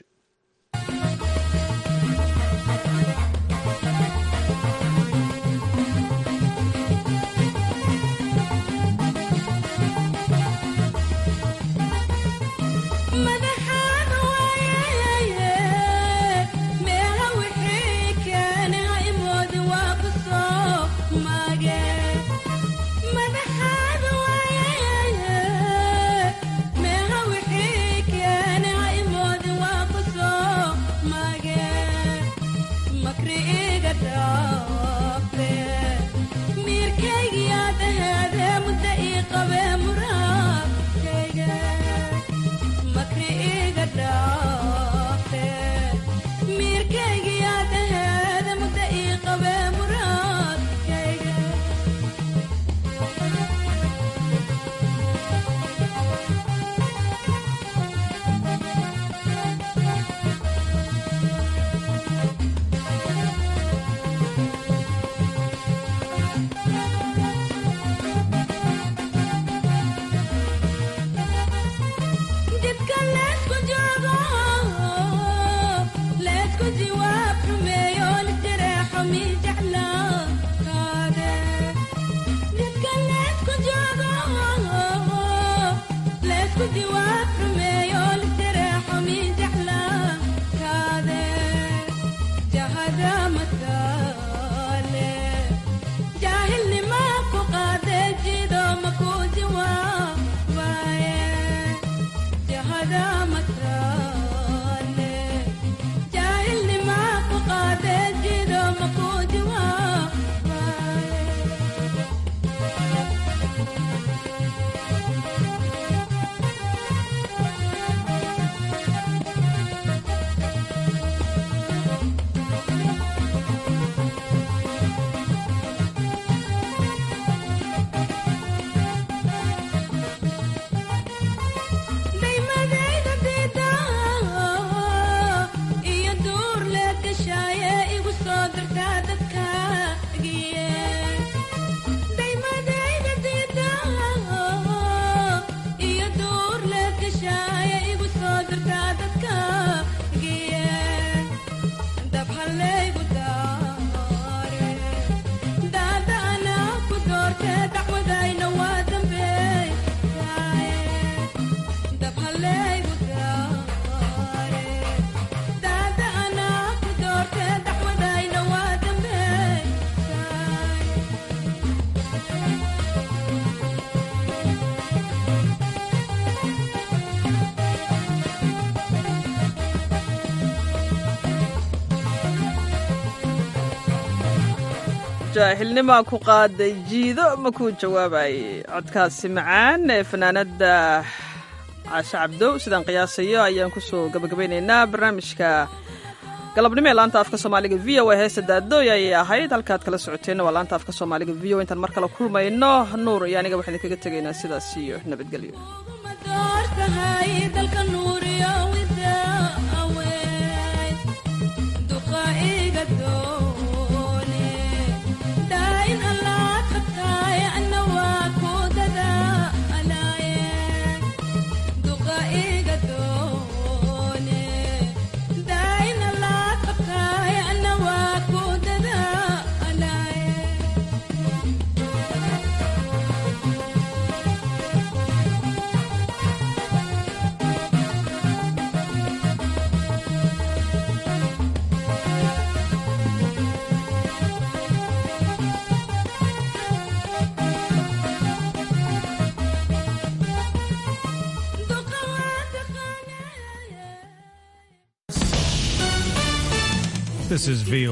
jaahilnimaa ku qaaday jiido ma kuu jawaabayay codkaasi macaan ee fanaanada caashe cabdow sidaan qiyaasayo ayaan kusoo gabagabaynaynaa barnaamijka galabnimo ee laanta afka soomaaliga v o a heesta daadooy ayay ahayd halkaad kala socoteenna waa laanta afka soomaaliga v o intaan mar kale kulmayno nuur iyo aniga waxaan idinkaga tegaynaa sidaas iyo nabadgelyo This is VOA.